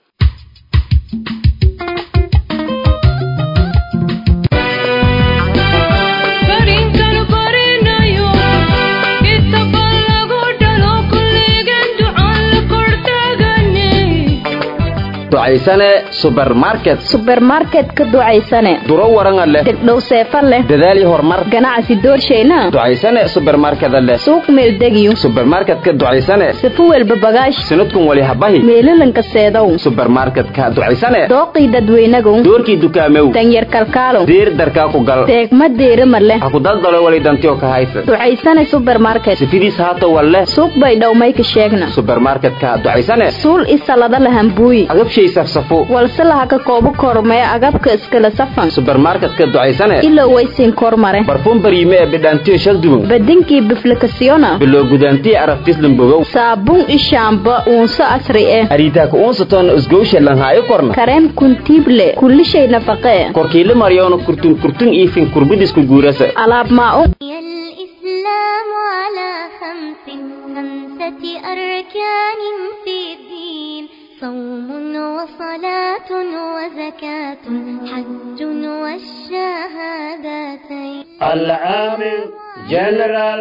ducaysane subermarket subermarket ka ducaysane duro waranga leh degdhow seefa leh dadaal iyo horumar ganacsi doorshayna ducaysane subermarkeda leh suuq meeldegiyo subermarketka ducaysane sifu welba bagaash sanadkun wali habahi meelalanka seedow subermarketka ducaysane dooqii dadweynagow doorkii dukaamew danyar kalkaalow diir darkaa ku gal deegma deerima leh ha ku daldalo wali dantiyo ka haysa ducaysane subermarket sifidiis haato walleh suuq bay dhowmayka sheegna subermarketka ducaysane suul isalada lahambuuyi agabshay safsafo walse laha ka koobo kormee agabka iskala safan subermarketka ducaysane ilow waysiin kormare barfuun bariime ee bidhaantiyo shagduban badinkii biflikasiyona biloo gudaantiyo arabtislambogow saabuun ishaamba uunso asri eh ariitaaka uunsatoona isgowsha lanhaayo korna kareem kuntiible kullishay nafaqee korkiile maryoona kurtun kurtun iifin kurbidisku guurasa alaab maa-un الإسلام على خمس خمسة أركان في الدين صوم وصلاة وزكاة حج والشهادتين العامل جنرال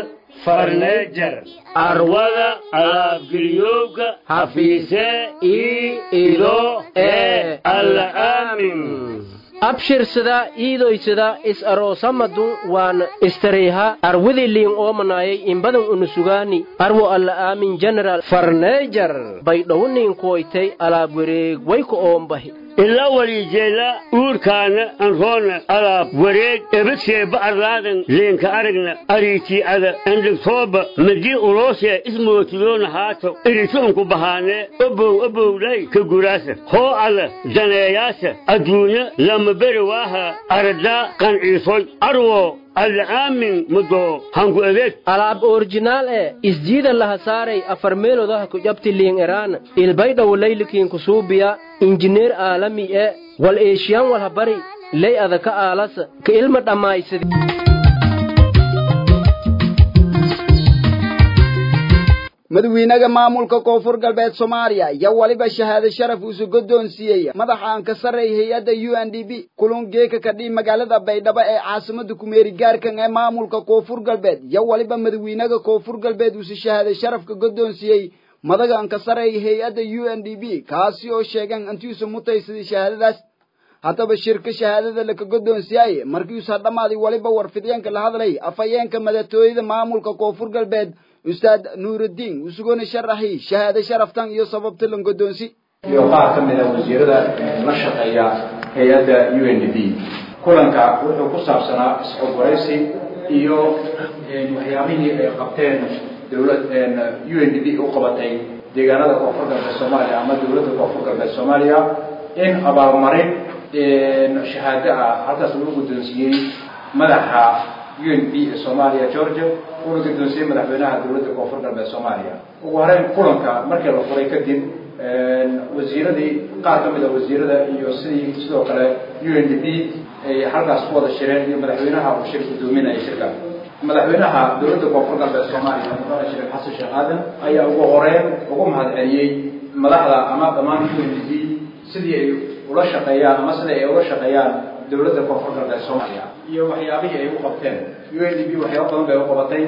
farneejar arwada alaabgeliyowga hafiise ii ido ee alla aamin abshirsada iidoysada is aroosamadu waan istareyha arwidi liin oomanayay inbadan unusugaani arwo alla aamin general farneejar bay dhowniin kuwaytay alaab wareeg wayka oombahi ila walijeela uurkaana anroona alaab wareeg ebadseeba arlaadan leenka aragna ariitii ada andhigtooba madii uloosee ismootidoona haato iritoonku bahaanee obow obowdhay ka guraasa hoo ada daneeyaasa adduunya lama beri waaha aradaa qanciisoy arwo alaamin mudoo hangu adeeg alaab orjinaal ee isjiida laha saaray afar meelodaha ku jabti liin eraan ilbaydhaw laylikiin kusuubiya injineer aalami ee wal eeshiyaan walha bari ley adaka aalasa ka ilma dhammaysadi madawiinaga maamulka koonfur galbeed soomaaliya iyo weliba shahaado sharaf uusu guddoonsiiyey madaxa aan ka sarreey hay-adda u n d b kulun geeka kadhii magaalada baydhabo ee caasimada kumeeri gaarkan ee maamulka koonfur galbeed iyo weliba madawiinaga koonfur galbeed uusu shahaado sharafka guddoonsiiyey madaga aan ka sarreey hay-adda u n d b kaasi oo sheegeen intiisu mutaysaday shahaadadaas haddaba shirka shahaadada laka guddoonsiiyaaye markiiusa dhammaaday weliba warfideenka la hadlay afhayeenka madatooyada maamulka koonfur galbeed ustaad nuurudiin usugona sharaxi shahaado sharaftan iyo sababta lan guddoonsi iyo qaar ka mid a wasiirada la shaqeeya hay-adda u n d b kulanka wuxuu ku saabsanaa isxogwaraysi iyo waxyaabihii ay qabteen dowlad u n d b u qabatay deegaanada koonfur galbeed soomaaliya ama dowladda koonfur galbeed soomaaliya in abaalmarin shahaado ah halkaas lagu guddoonsiiyey madaxa u n b ee soomaaliya georgia una guddoonsiyey madaxweynaha dowladda koonfur galbeed soomaaliya ugu horeyn kulanka markii la furay kadib wasiiradii qaar ka mid a wasiirada iyo sidii sidoo kale u n d b ay halkaas ku wada shireen iyo madaxweynaha uu shir guddoominaya shirka madaxweynaha dowladda koonfur galbeed soomaaliya mudane shariif xasan sheekh aadan ayaa ugu horeyn ugu mahadceliyey madaxda ama dhammaan u n d b sidii ay ula shaqeeyaan ama sida ay ula shaqeeyaan dowladda koonfur galbeed soomaaliya iyo waxyaabihii ay u qabteen u n d b waxyaaba badan bay u qabatay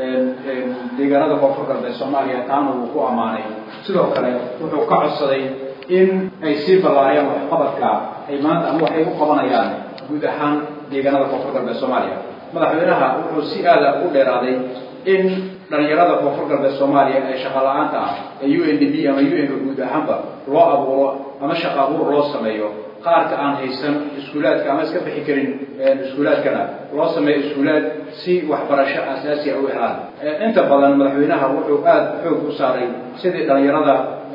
deegaanada koonfur galbeed soomaaliya taana wuu ku ammaanay sidoo kale wuxuu ka codsaday in ay sii ballaariyaan waxqabadka ay maanta ama waxay u qabanayaan guud ahaan deegaanada koonfur galbeed soomaaliya madaxweynaha wuxuu si aada u dheeraaday in dhalinyarada koonfur galbeed soomaaliya ee shaqa la-aanta ah ee u n d b ama u n guud ahaanba loo abuuro ama shaqa abuur loo sameeyo qaarka aan haysan iskuulaadka ama iska bixi karin iskuulaadkana loo sameeyo iskuulaad si waxbarasho asaasiya u helaan inta badan madaxweynaha wuxuu aada xoog u saaray sidii dhalinyarada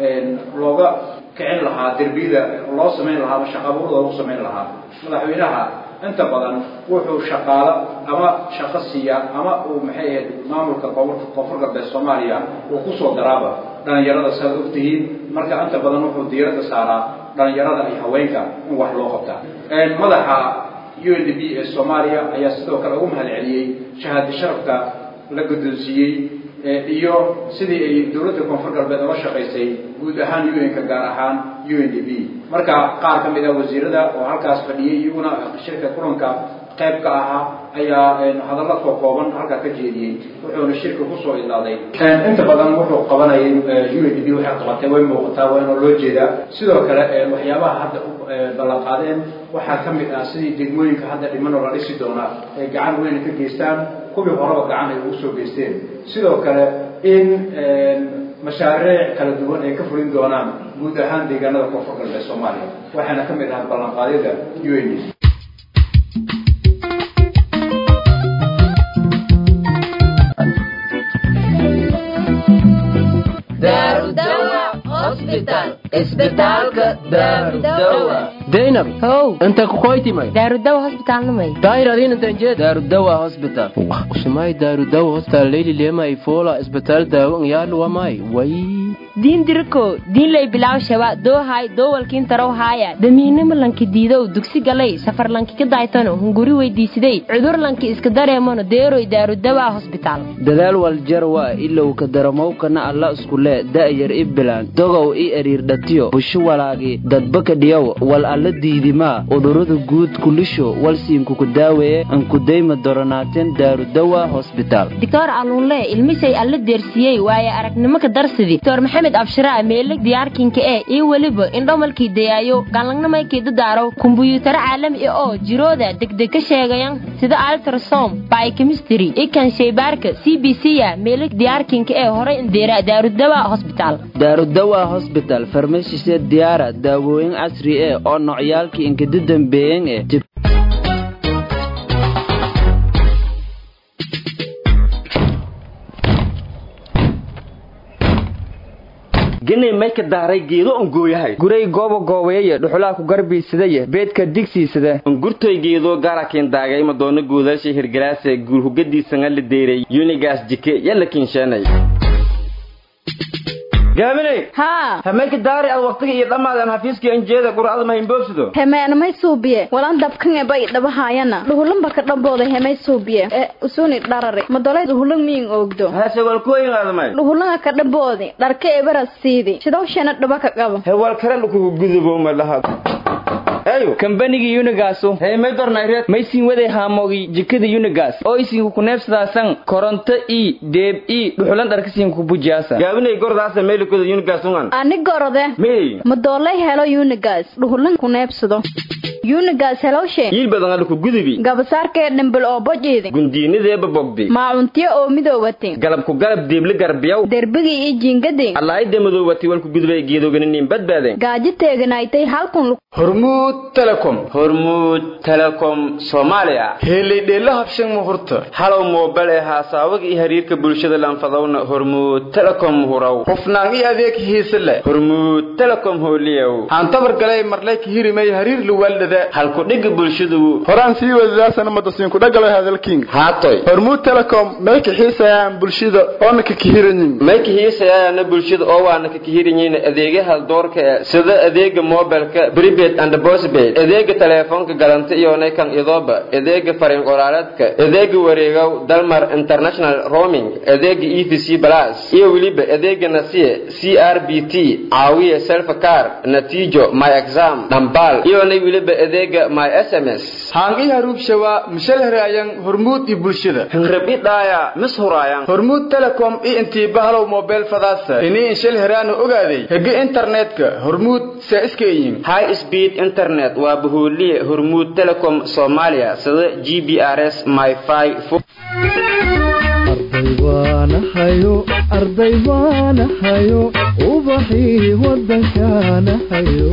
looga kicin lahaa derbiyada loo samayn lahaa ama shaqa abuur loogu samayn lahaa madaxweynaha inta badan wuxuu shaqaalo ama shaqo siiya ama uu maxay ahayd maamulka koonfur galbeed soomaaliya uu kusoo daraaba dhalinyarada saad ogtihiin marka inta badan wuxuu diiradda saaraa dhalinyarada iyo haweenka in wax loo qabta madaxa u n d b ee soomaaliya ayaa sidoo kale ugu mahad celiyey shahaado sharafka la guddoonsiiyey iyo sidii ay dowladda koonfur galbeed oga shaqaysay guud ahaan un-ka gaar ahaan u n d b marka qaar ka mid a wasiirada oo halkaas fadhiyey iyaguna shirka kulanka qayb ka ahaa ayaa hadalla koo kooban halkaa ka jeediyey wuxuuna shirka kusoo idlaaday inta badan wuxuu qabanayay u n d b waxay qabatay way muuqataa waa inoo loo jeedaa sidoo kale waxyaabaha hadda u ballan qaadeen waxaa ka mid ah sidii degmooyinka hadda dhimanoo la dhisi doonaa ay gacan weyn ka geystaan kuwii horeba gacan ay ugu soo geysteen sidoo kale in mashaariic kala duwan ay ka fulin doonaan guud ahaan deegaanada koonfur galbeed soomaaliya waxaana ka mid ahaa ballanqaadyada u n d daynab how inta kukoytimay daarudawa hosbitaalnamay daayir adiin intan jeed daarudawa hospital usumay daarudawa hospital leyli lema ifola isbitaal daawo ngyalu wamay way diin diriko diinlay bilaw shaba doohay doowalkiin tarow haaya damiinimo lanki diidow dugsi galay safar lanki ka daaytano hunguri weydiisiday cudur lanki iska dareemano deeroy daarudawaa hosbitaal dadaal waljarwa ilow ka daramowkana alla iskule da'yar i bilaan dogow i eriirdhatiyo busho walaagi dadbaka dhiyow wal alla diidimaa udurada guud kulisho walsiinkuku daaweeye ankudayma doronaateen daarudawa hosbitaal doctor alluunle ilmishay alla deersiiyey waaye aragnimo ka darsidi doctor maxamed abshiraa meeleg diyaarkinka ee iyo weliba indhomalkii dayaayo galangnamaykii dadaaro kumbuyuutaro caalami ah oo jirooda degdeg ka sheegayan sida altrasom biochemistry ikan shaybaarka c b c ya meeleg diyaarkinka ee horay indeera daarudawa hosbitaal daarudawa hosbital farmashise diyaara daawooyin casri eh oo nocyaalkii inkada dambeeyeen eh genay may ka daaray geedo on gooyahay guray gooba goobayaya dhuxulaa ku garbiisadaya beedka digsiisada ungurtoy geedo gaarakiin daagay madoona guudaasha hirgalaase guurhugadiisanga la deeray yunigaas jike yalla kinsheenay gaaminay haa hamayka daari ad waqtiga iyo dhammaadan xafiiskii anjeeda qur'ada mahinboobsido hemeenamay suubiye walan dabkan ebay dhabahaayana dhuhulanba ka dhambooda hemay suubiye ee usuni dharare madolay dhuhulan miyin oogdo hase walkooyin aadamay dhuhulanga ka dhamboodi dharka ebaras siidi sidowshana dhaba ka qabo hewal kale lukugu gudubo ma laha ayo kambanigii unigaasu hey may dornayreed maysin waday haamogi jikada unigas oo isinku kuneebsadaasan koronto i deeb i dhuxulan dharkasiinku bujiyaasa gaabinay gordaasa meelikoda unigasungan ani gorode mey madoolay helo unigas dhuhulan kuneebsado unigas helowshe yiil badan aluku gudubi gabasaarkee dhambal oo bojiidi gundiinadeeba bogdi maacuntiyo oo midoobati galabku galab deebli garbiyaw derbigii iyo jiingadi allaayde madoobati walku gudubay geedoganinin badbaadeen gaaji teeganaaytay halkun hormuud telecom hormuud telecom soomaaliya heelaydheella habshan muhurta halow moobal ee haasaawada iyo xiriirka bulshada lanfadowna hormuud telecom huraw hufnaan iyo adeeg hiise leh hormuud telecom hooliyow aan tabar galay marlay ka hirimay hariir luwaaldhada halku dhiga bulshadu horaan sii wadadaasana madasiinku dhagalo hadalking haatoy hormuud telecom may ka xiisayaan bulshada oona ka kihiranyin may ka hiisayaana bulshada oo waana ka kihiranyiin adeegyaha doorka ee sida adeega mobilka prepaid and postpaid adeega teleefoonka galanta iyo kan idooba adeega fariin qoraaleedka adeega wareegow dalmar international roaming adeega e v c plus iyo weliba adeega nasiye c r b t caawiye selfcar natiijo my exam dhambal iyonay weliba adeega my s m s haangi haruubshawa mishalherayan hormuud iyo bulshada hangrab i dhaaya mis huraayan hormuud telecom iyo intii bahalow mobile fadaasa inii inshalheraana ogaaday hege internetka hormuud saa iska eyin high speed internet waa bahooliye hormuud telecom soomaaliya sida g b r s myfi waanahayo arday waanahayo ubaxii wadankaanahayo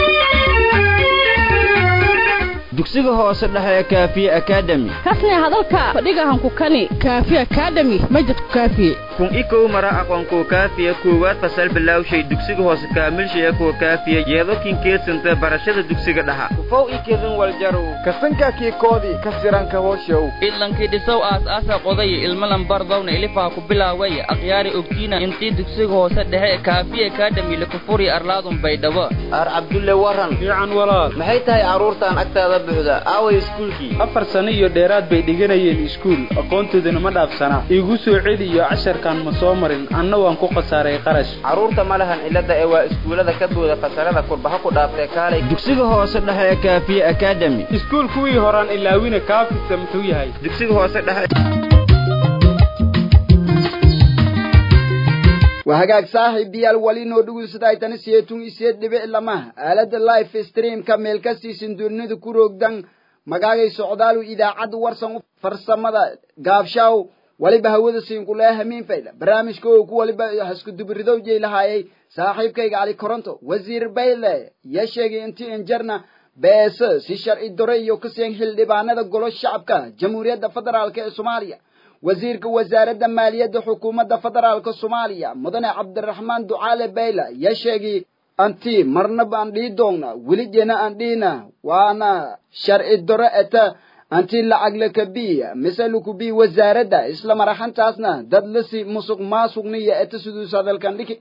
dugsiga hoose dhexe ee kaafiye academy kasne hadalka fadhigahanku kani kaafi academy majadku kaafiye kun i kow mara aqoonkuwa kaafiya koowaad fasal bilowshay dugsiga hoose kaamilshaya kuwa kaafiya yeedokin keedsanta barashada dugsiga dhaxa kufow i kedin waljarow kasanka kii koodii ka siranka hooshow idlankii dhisow aas-aasa qodaya ilmalan bardowna ilifaa ku bilaaway akhyaari ogtiina intii dugsiga hoose dhexe kaafiye academy lakufuri arlaadun baydhabo ar cabdulle waran fiican walaal maxay tahay carruurtan agtaada buuxda aaway iskuulkii afar sano iyo dheeraad bay dhiganayeen iskuul aqoontoodana ma dhaafsanaa igu soo celiyo casharkan ma soo marin anna waan ku khasaaray qarash carruurta ma lahan cilada ee waa iskuullada ka booda fasalada kurbaha ku dhaaftee kaalay dugsiga hoose dhexe ee kaafiye academy iskuul kuwii horaan ilaawina kaafisa muxuu yahay dugsiga hoose dhexe waa hagaag saaxiibayaal wali noo dhugusadaaytana siyeetun isiyeed dhibic lama aalada life streamka meel kastiisin dunida ku roogdan magaagay socdaalu idaacadda warsan farsamada gaabshaaw waliba hawada siinkulee hamiin fayda barnaamijka oo ku waliba haskudubiridow jeylahaayay saaxiibkayga cali koronto wasiir bayle ya sheegay intii injarna beese si sharci dore iyo kaseen xildhibaanada golo shacabka jamhuuriyadda federaalk ee soomaaliya wasiirka wasaaradda maaliyadda xukuumadda federaalka soomaaliya mudane cabdiraxmaan ducaale bayla ya sheegay anti marnaba aan dhihi doonna weligena aan dhihina waana sharci dore eta anti lacag lakabiya mise lukubi wasaaradda isla maraxantaasna dad lasi musuq maasuqniya eta siduus hadalkan dhiki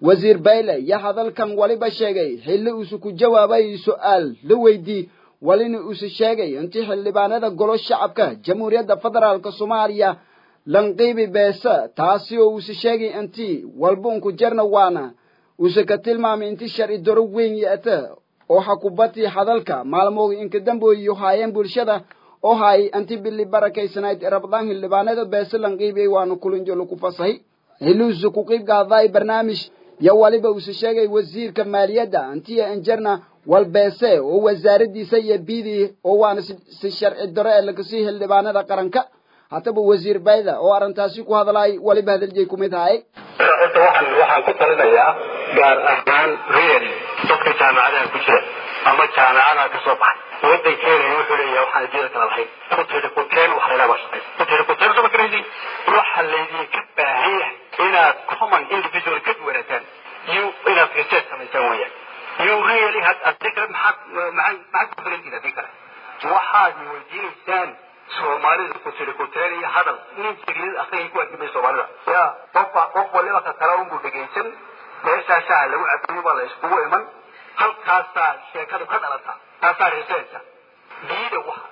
wasiir bayle iyo hadalkan waliba sheegay xilli uusu ku jawaabay su'aal la weydii walina uusu sheegay intii xildhibaanada golo shacabka jamhuuriyadda federaalk soomaaliya lanqiibi beesa taasi oo uusu sheegay intii walbuunku jarna waana uusa ka tilmaamay intii sharci daro weyn yeeta oo xakubati hadalka maalmooga inka damboyiyo haayeen bulshada oo haay intii bili barakaysanayd rabdaan xildhibaanada beese lanqiibiyey waana kulinjo lagu fasahay hiluusu ku qiib qaaday barnaamij yo waliba uusa sheegay wasiirka maaliyadda intiya injarna walbeese oo wasaaradiisa iyo bidii oo waana si sharci daro ee lakasii xildhibaanada qaranka hataba wasiir bayda oo arrintaasi ku hadlay waliba hadaljeey ku mid ahay horta waxaan waxaan ku talinayaa gaar ahaan real dadka jaamacadaha ku jira ama jaamacadaha ka soo baxay wadankeena wuxuu leeyahay waxaan adduunyada kala lahayn kutiri kuteen wax laydhaha baa shaqaysa kutiri kuteen soo makaraysi waxa laydinka baahan yahay inaad common individual ka duwanaataan iyo inaad research samaysaan weeyaan iyo really had adii kale maxaad maxaad maxaad ku filantiid adii kale waxaad weydiinaysaan soomaalida kutiri kuteen iyo hadal nin jiglid akhriyay ku adimay soomaalida ya qofba qof waliba ka kale unbuu dhegaysan meeshaa shaha lagu cabiyo baa la iskugu iman halkaasaa sheekadu ka dhalata taasaa researcha diida waxa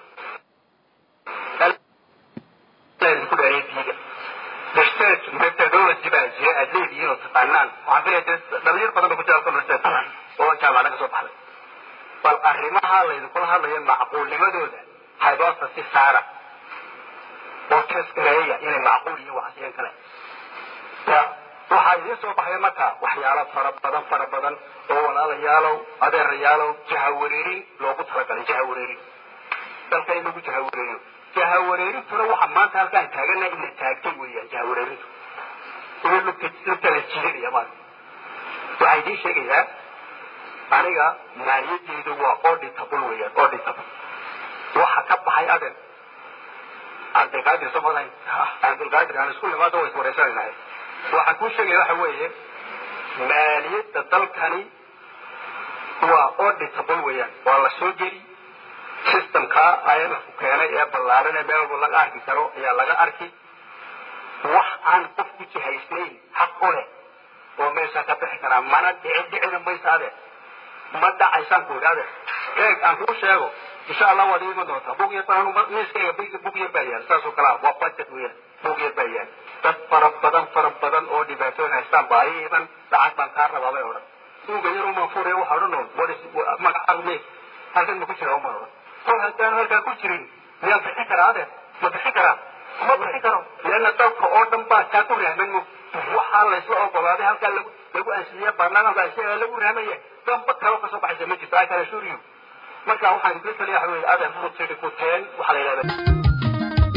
ku dheeray diida research methodology baa jira aad leedihiin oo taqaanaan waxaan filaya dhalinyar badan ba ku jira research oo jaamacada ka soo baxday bal arrimaha laydinkula hadlayo macquulnimadooda hypothesis saara oo test gareeya inay macquul iyo waxasiyan kale ya waxaa idiin soo baxaya marka waxyaalo fara badan fara badan oo walaalayaalow adeerayaalow jahawareerin loogu talagalay jahawareerin dalka in lagu jahawareeriyo jahawareerintuna waxa maanta halkaan taagana ina taagtay weeyaan jahawareerintu ina lugta lugta la jiidanaya maanta waxaa idiin sheegayaa aniga maaliyadeydu waa auditable weeyaan auditable waxa ka baxay adeer cabdilqaadir somaday cabdilqaadir aan isku nimaado way iswareysanaynaa waxaan kuu sheegaya waxa weeye maaliyadda dalkani waa auditable weeyaan waa la soo geli systemka imfku keenay ee ballaaran ee meel walba laga arki karo ayaa laga arki wax aan qof ku jihaysnayn xaq u leh oo meeshaa ka bixi karaa mana dhici dhicina maysa adeer ma dhacaysaan ku idhi adeer eeg aan kuu sheego insha allah waad iiman doontaa bug yar baan miiskayga bug yar baa yaal saasoo kalaa waa budget weeyaan bug yar baa yaal dad fara badan fara badan oo dhibaatooyin haystaan baa ii iman lacag baan kaa rabaa bay odhan buuga yar umaan furaya waxa odhan oo magacaagu me halkan ma ku jira umaan odhan kol haddaan halkaa ku jirin miyaan bixin karaa adeer ma bixin karaa ma bixin karo leanna dalka oo dhan baa kaa ku rahman mo waxaa laysla ogolaaday halkaa lagu lagu ansiiya baarlamaanka ansiya lagu rahmaya damba kalo kasoo baxaysa ma jirto i can assure you marka waxaan isla taliya waxa weeye adeer kutiri kuteen waxaa la yidhahdaa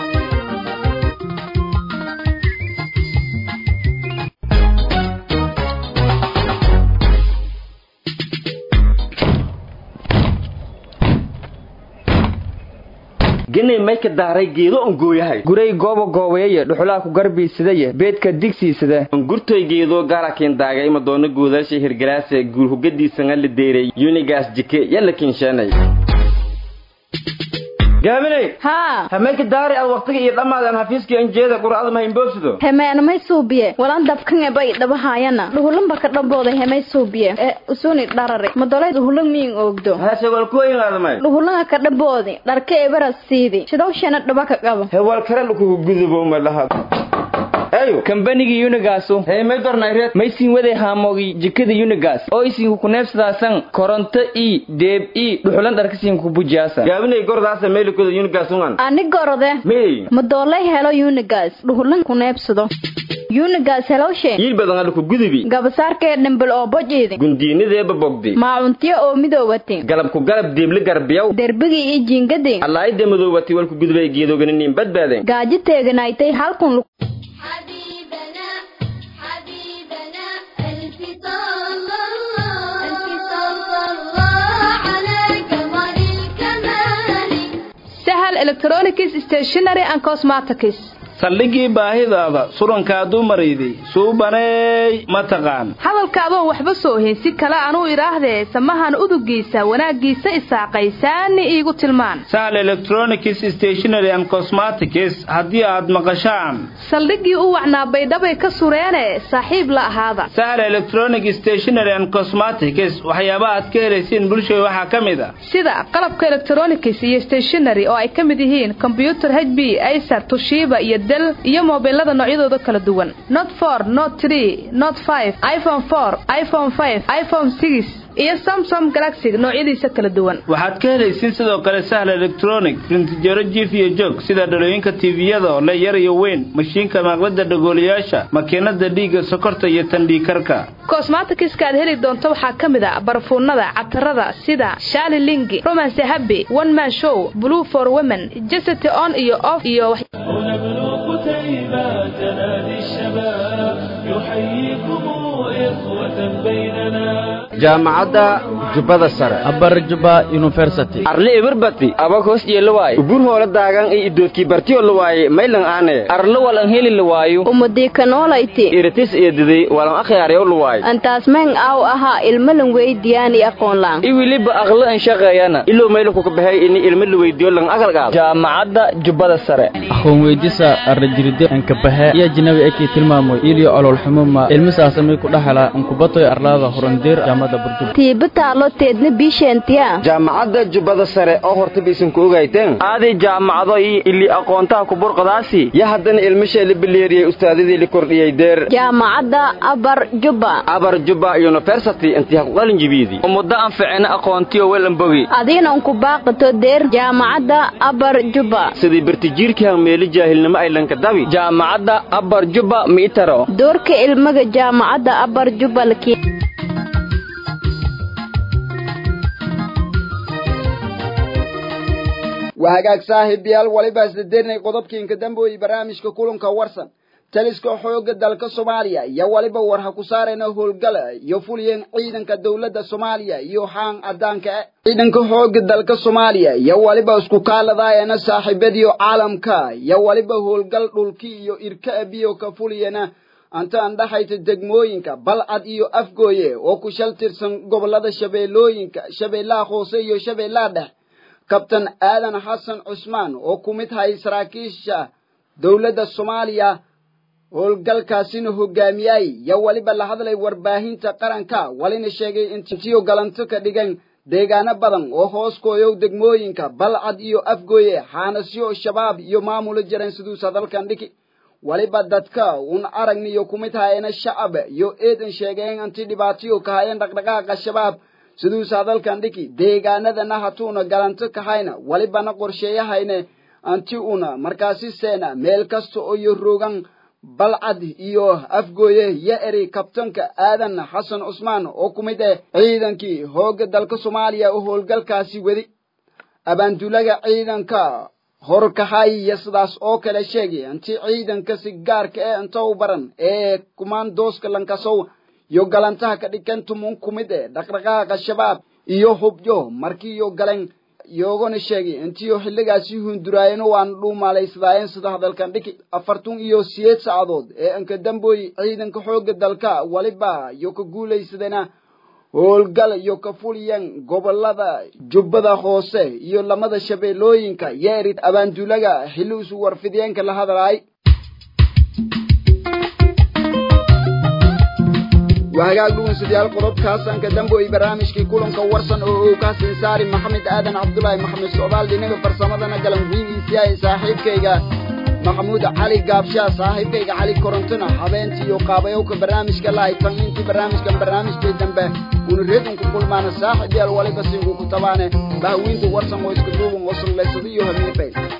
genay may ka daaray geedo on gooyahay guray gooba goobeeye dhuxulaa ku garbiisadaye beedka digsiisada ongurtoy geedoo gaarakiin daagay ima doono guudaasha hirgalaase guur hugadiisanga la deeray yunigaas jike yalla kinsheenay gaaminay haa hameenka daari aad waqtiga iyo dhammaadan hafiiskii anjeeda qur'ada ma imboobsido hemeenamay suubiye walan dabkan ebay dhabahaayana dhuhulanba ka dhambooda hemay suubiye ee usuni dharare madolay dhuhulan miin oogdo hase walkuwayin aadamay dhuhulanga ka dhamboodi dharka ebara siidi shidowshana dhaba ka qaba hewal kare lukugu gudubo malaha ayo kambanigii unigaasu hey may dornayreed maysin waday haamoogii jikada unigas oo isinku kuneebsadaasan koronto i deeb i dhuxulan dharkasiin ku bujaasa gaabinay gordaasa meelikoda unigasungan ani gorode mey madoolay helo unigas dhuhulan kuneebsado unigas helowshe yiil badan alku gudubi gabasaarkee dhimbal oo bojiidi gundiinideeba bogdi maacuntiyo oo midoowati galabku galab deebli garbiyaw derbigii iyo jiingadii allaayda madoowati walku gudubay geedoganiniin badbaadeen gaaji teeganaaytay halkun حبيبنا حبيبنا ألف صلى الله ألف صلى الله على قمر الكمال sahal electronics stationery and cosmetics saldhigii baahidaada surankaaduu marayday suubaneey ma taqaan hadalka adoon waxba soo heensi kale anuu idhaahdee samahan udugiisa wanaaggiisa isaaqay saani iigu tilmaan sahl electronics stationary and cosmetics haddii aad maqashaan saldhiggii u wacnaa baydhabay ka sureene saaxiib la ahaada sahl electronic stationary and cosmetics waxyaaba aad ka helaysiin bulshada waxaa ka mid a sida qalabka electronics iyo stationary oo ay ka mid yihiin combyuter h b acer tushiba iyo del iyo mobilada noocyadooda kala duwan not for not tree not five iphone four iphone five iphone six iyo samsom galaxy noocyadiisa kala duwan waxaad ka helaysiin sidoo kale sahl electronic rintijaro jiif iyo joog sida dhalooyinka tviyada oo le yar iyo weyn mashiinka maaqlada dhagoolayaasha makiinada dhiigga sokorta iyo tandhiikarka cosmetikiska aad heli doonto waxaa ka mid a barfuunada catarada sida shali lingi romance happy one man show blue for women jesity on iyo off iyo jaamacadda jubbada sare abarjuba university arle eberbati abakos yeelawaayo ubur hoola daagan i idoodkii bartiyo lawaaye maylan aane arle walan heli lawaayo umadiikanoolayti iritis eediday walan akhyaaryaw lawaayo antaasmeen aaw ahaa ilmalan weydiyaani aqoonlaan i weliba aqlo an shaqeeyana ilow maylankuka baxay ini ilmo la weydiyo lan agalgaado jaamacadda jubbada sare aqoon weydisa arrajiride ankabaxe iyo jinabi ekii tilmaamoy iliyo ololxumuma ilmisaasamay ku dhaxala ankubatoy arlaada horandeer jaamada burjub tiiba taalo teedna biisheentiya jaamacadda jubbada sare oo hortaba isanku ogayteen aaday jaamacado iyo ili aqoontaha kuburqadaasi ya haddana ilmishay la bileeriyey ustaadadii la kordhiyey deer jaamacadda abar jubba abar jubba university intii haqdalin jibiidi muddo aan ficina aqoontiyo welanbogi adiinan ku baaqato deer jaamacadda abar jubba sidii bartijiirkii meeli jaahilnimo ay lankadabi jaamacadda abar jubba miitaro doorka ilmaga jaamacadda abar jubba laki waa hagaag saaxiibayaal waliba isdadeernay qodobkiinka damboyi barnaamijka kulanka warsan taliska xooga dalka soomaaliya iyo waliba war ha ku saarayna howlgala iyo fuliyeen ciidanka dowladda soomaaliya iyo xaan cadaanka ah ciidanka xooga dalka soomaaliya iyo waliba isku kaaladaayana saaxiibadiyo caalamka iyo waliba howlgal dhulki iyo irka abiyo ka fuliyana anta andhaxayta degmooyinka balcad iyo afgooye oo ku shal tirsan gobolada shabeellooyinka shabeellaha hoose iyo shabeellaha dhex kabtan aadan xasan cusmaan oo ku mid hay saraakiisha dowladda soomaaliya howlgalkaasina hogaamiyay yo weliba la hadlay warbaahinta qaranka walina sheegay intiyo galanto ka dhigan deegaano badan oo hoos kooyow degmooyinka balcad iyo afgooye xaanasyo shabaab iyo maamula jireen siduusa dalkan dhiki waliba dadka un aragniyo ku mid hayena shacab iyo eedan sheegeen anti dhibaatayo ka hayeen dhaqdhaqaaqa shabaab siduusa dalkan dhiki deegaanadana hatuuna galanto kahayna walibana qorsheeyahayne anti una markaasi seena meel kasta oo iyo rogan balcad iyo afgooye yo eri kabtanka aadan xasan cusmaan oo ku mid ah ciidankii hooga dalka soomaaliya oo howlgalkaasi wedi abaandulaga ciidanka horkahay iyo sidaas oo kale sheegay anti ciidanka si gaarka ee inta u baran ee kumaandooska lankasow iyo galantaha ka dhigan tumun ku mid eh dhaqdhaqaaqa shabaab iyo hubyo markii iyo galen yoogana sheegay intiyo xilligaasi hunduraayeno waan dhuumaalaysdaayeen sida hadalkan dhiki afartun iyo siyeed saacadood ee anka damboy ciidanka xooga dalka waliba iyo ka guulaysadena howlgal iyo ka fuliyan gobolada jubbada hoose iyo lamada shabeellooyinka yeeri abaandulaga xilli isu warfidiyeenka la hadlaay waa hagaag dhugunsidayaal qodobkaasaan ka damboy barnaamijkii kulanka warsan oo uu ka sinsaari maxamed aadan cabdulaahi maxamed socdaal dhinaga farsamadana galan wiigiisiyahay saaxiibkayga maxamuud cali gaabshaa saaxiibkayga cali korontona habeentii iyo qaabayowka barnaamijka lahay tan intii barnaamijkan barnaamijkay dambe una redunku kulmaana saaxib yaal waliba sinku ku tabaane bahwiinta warsan oo iska duuban oo sanlaysado iyo hamiifay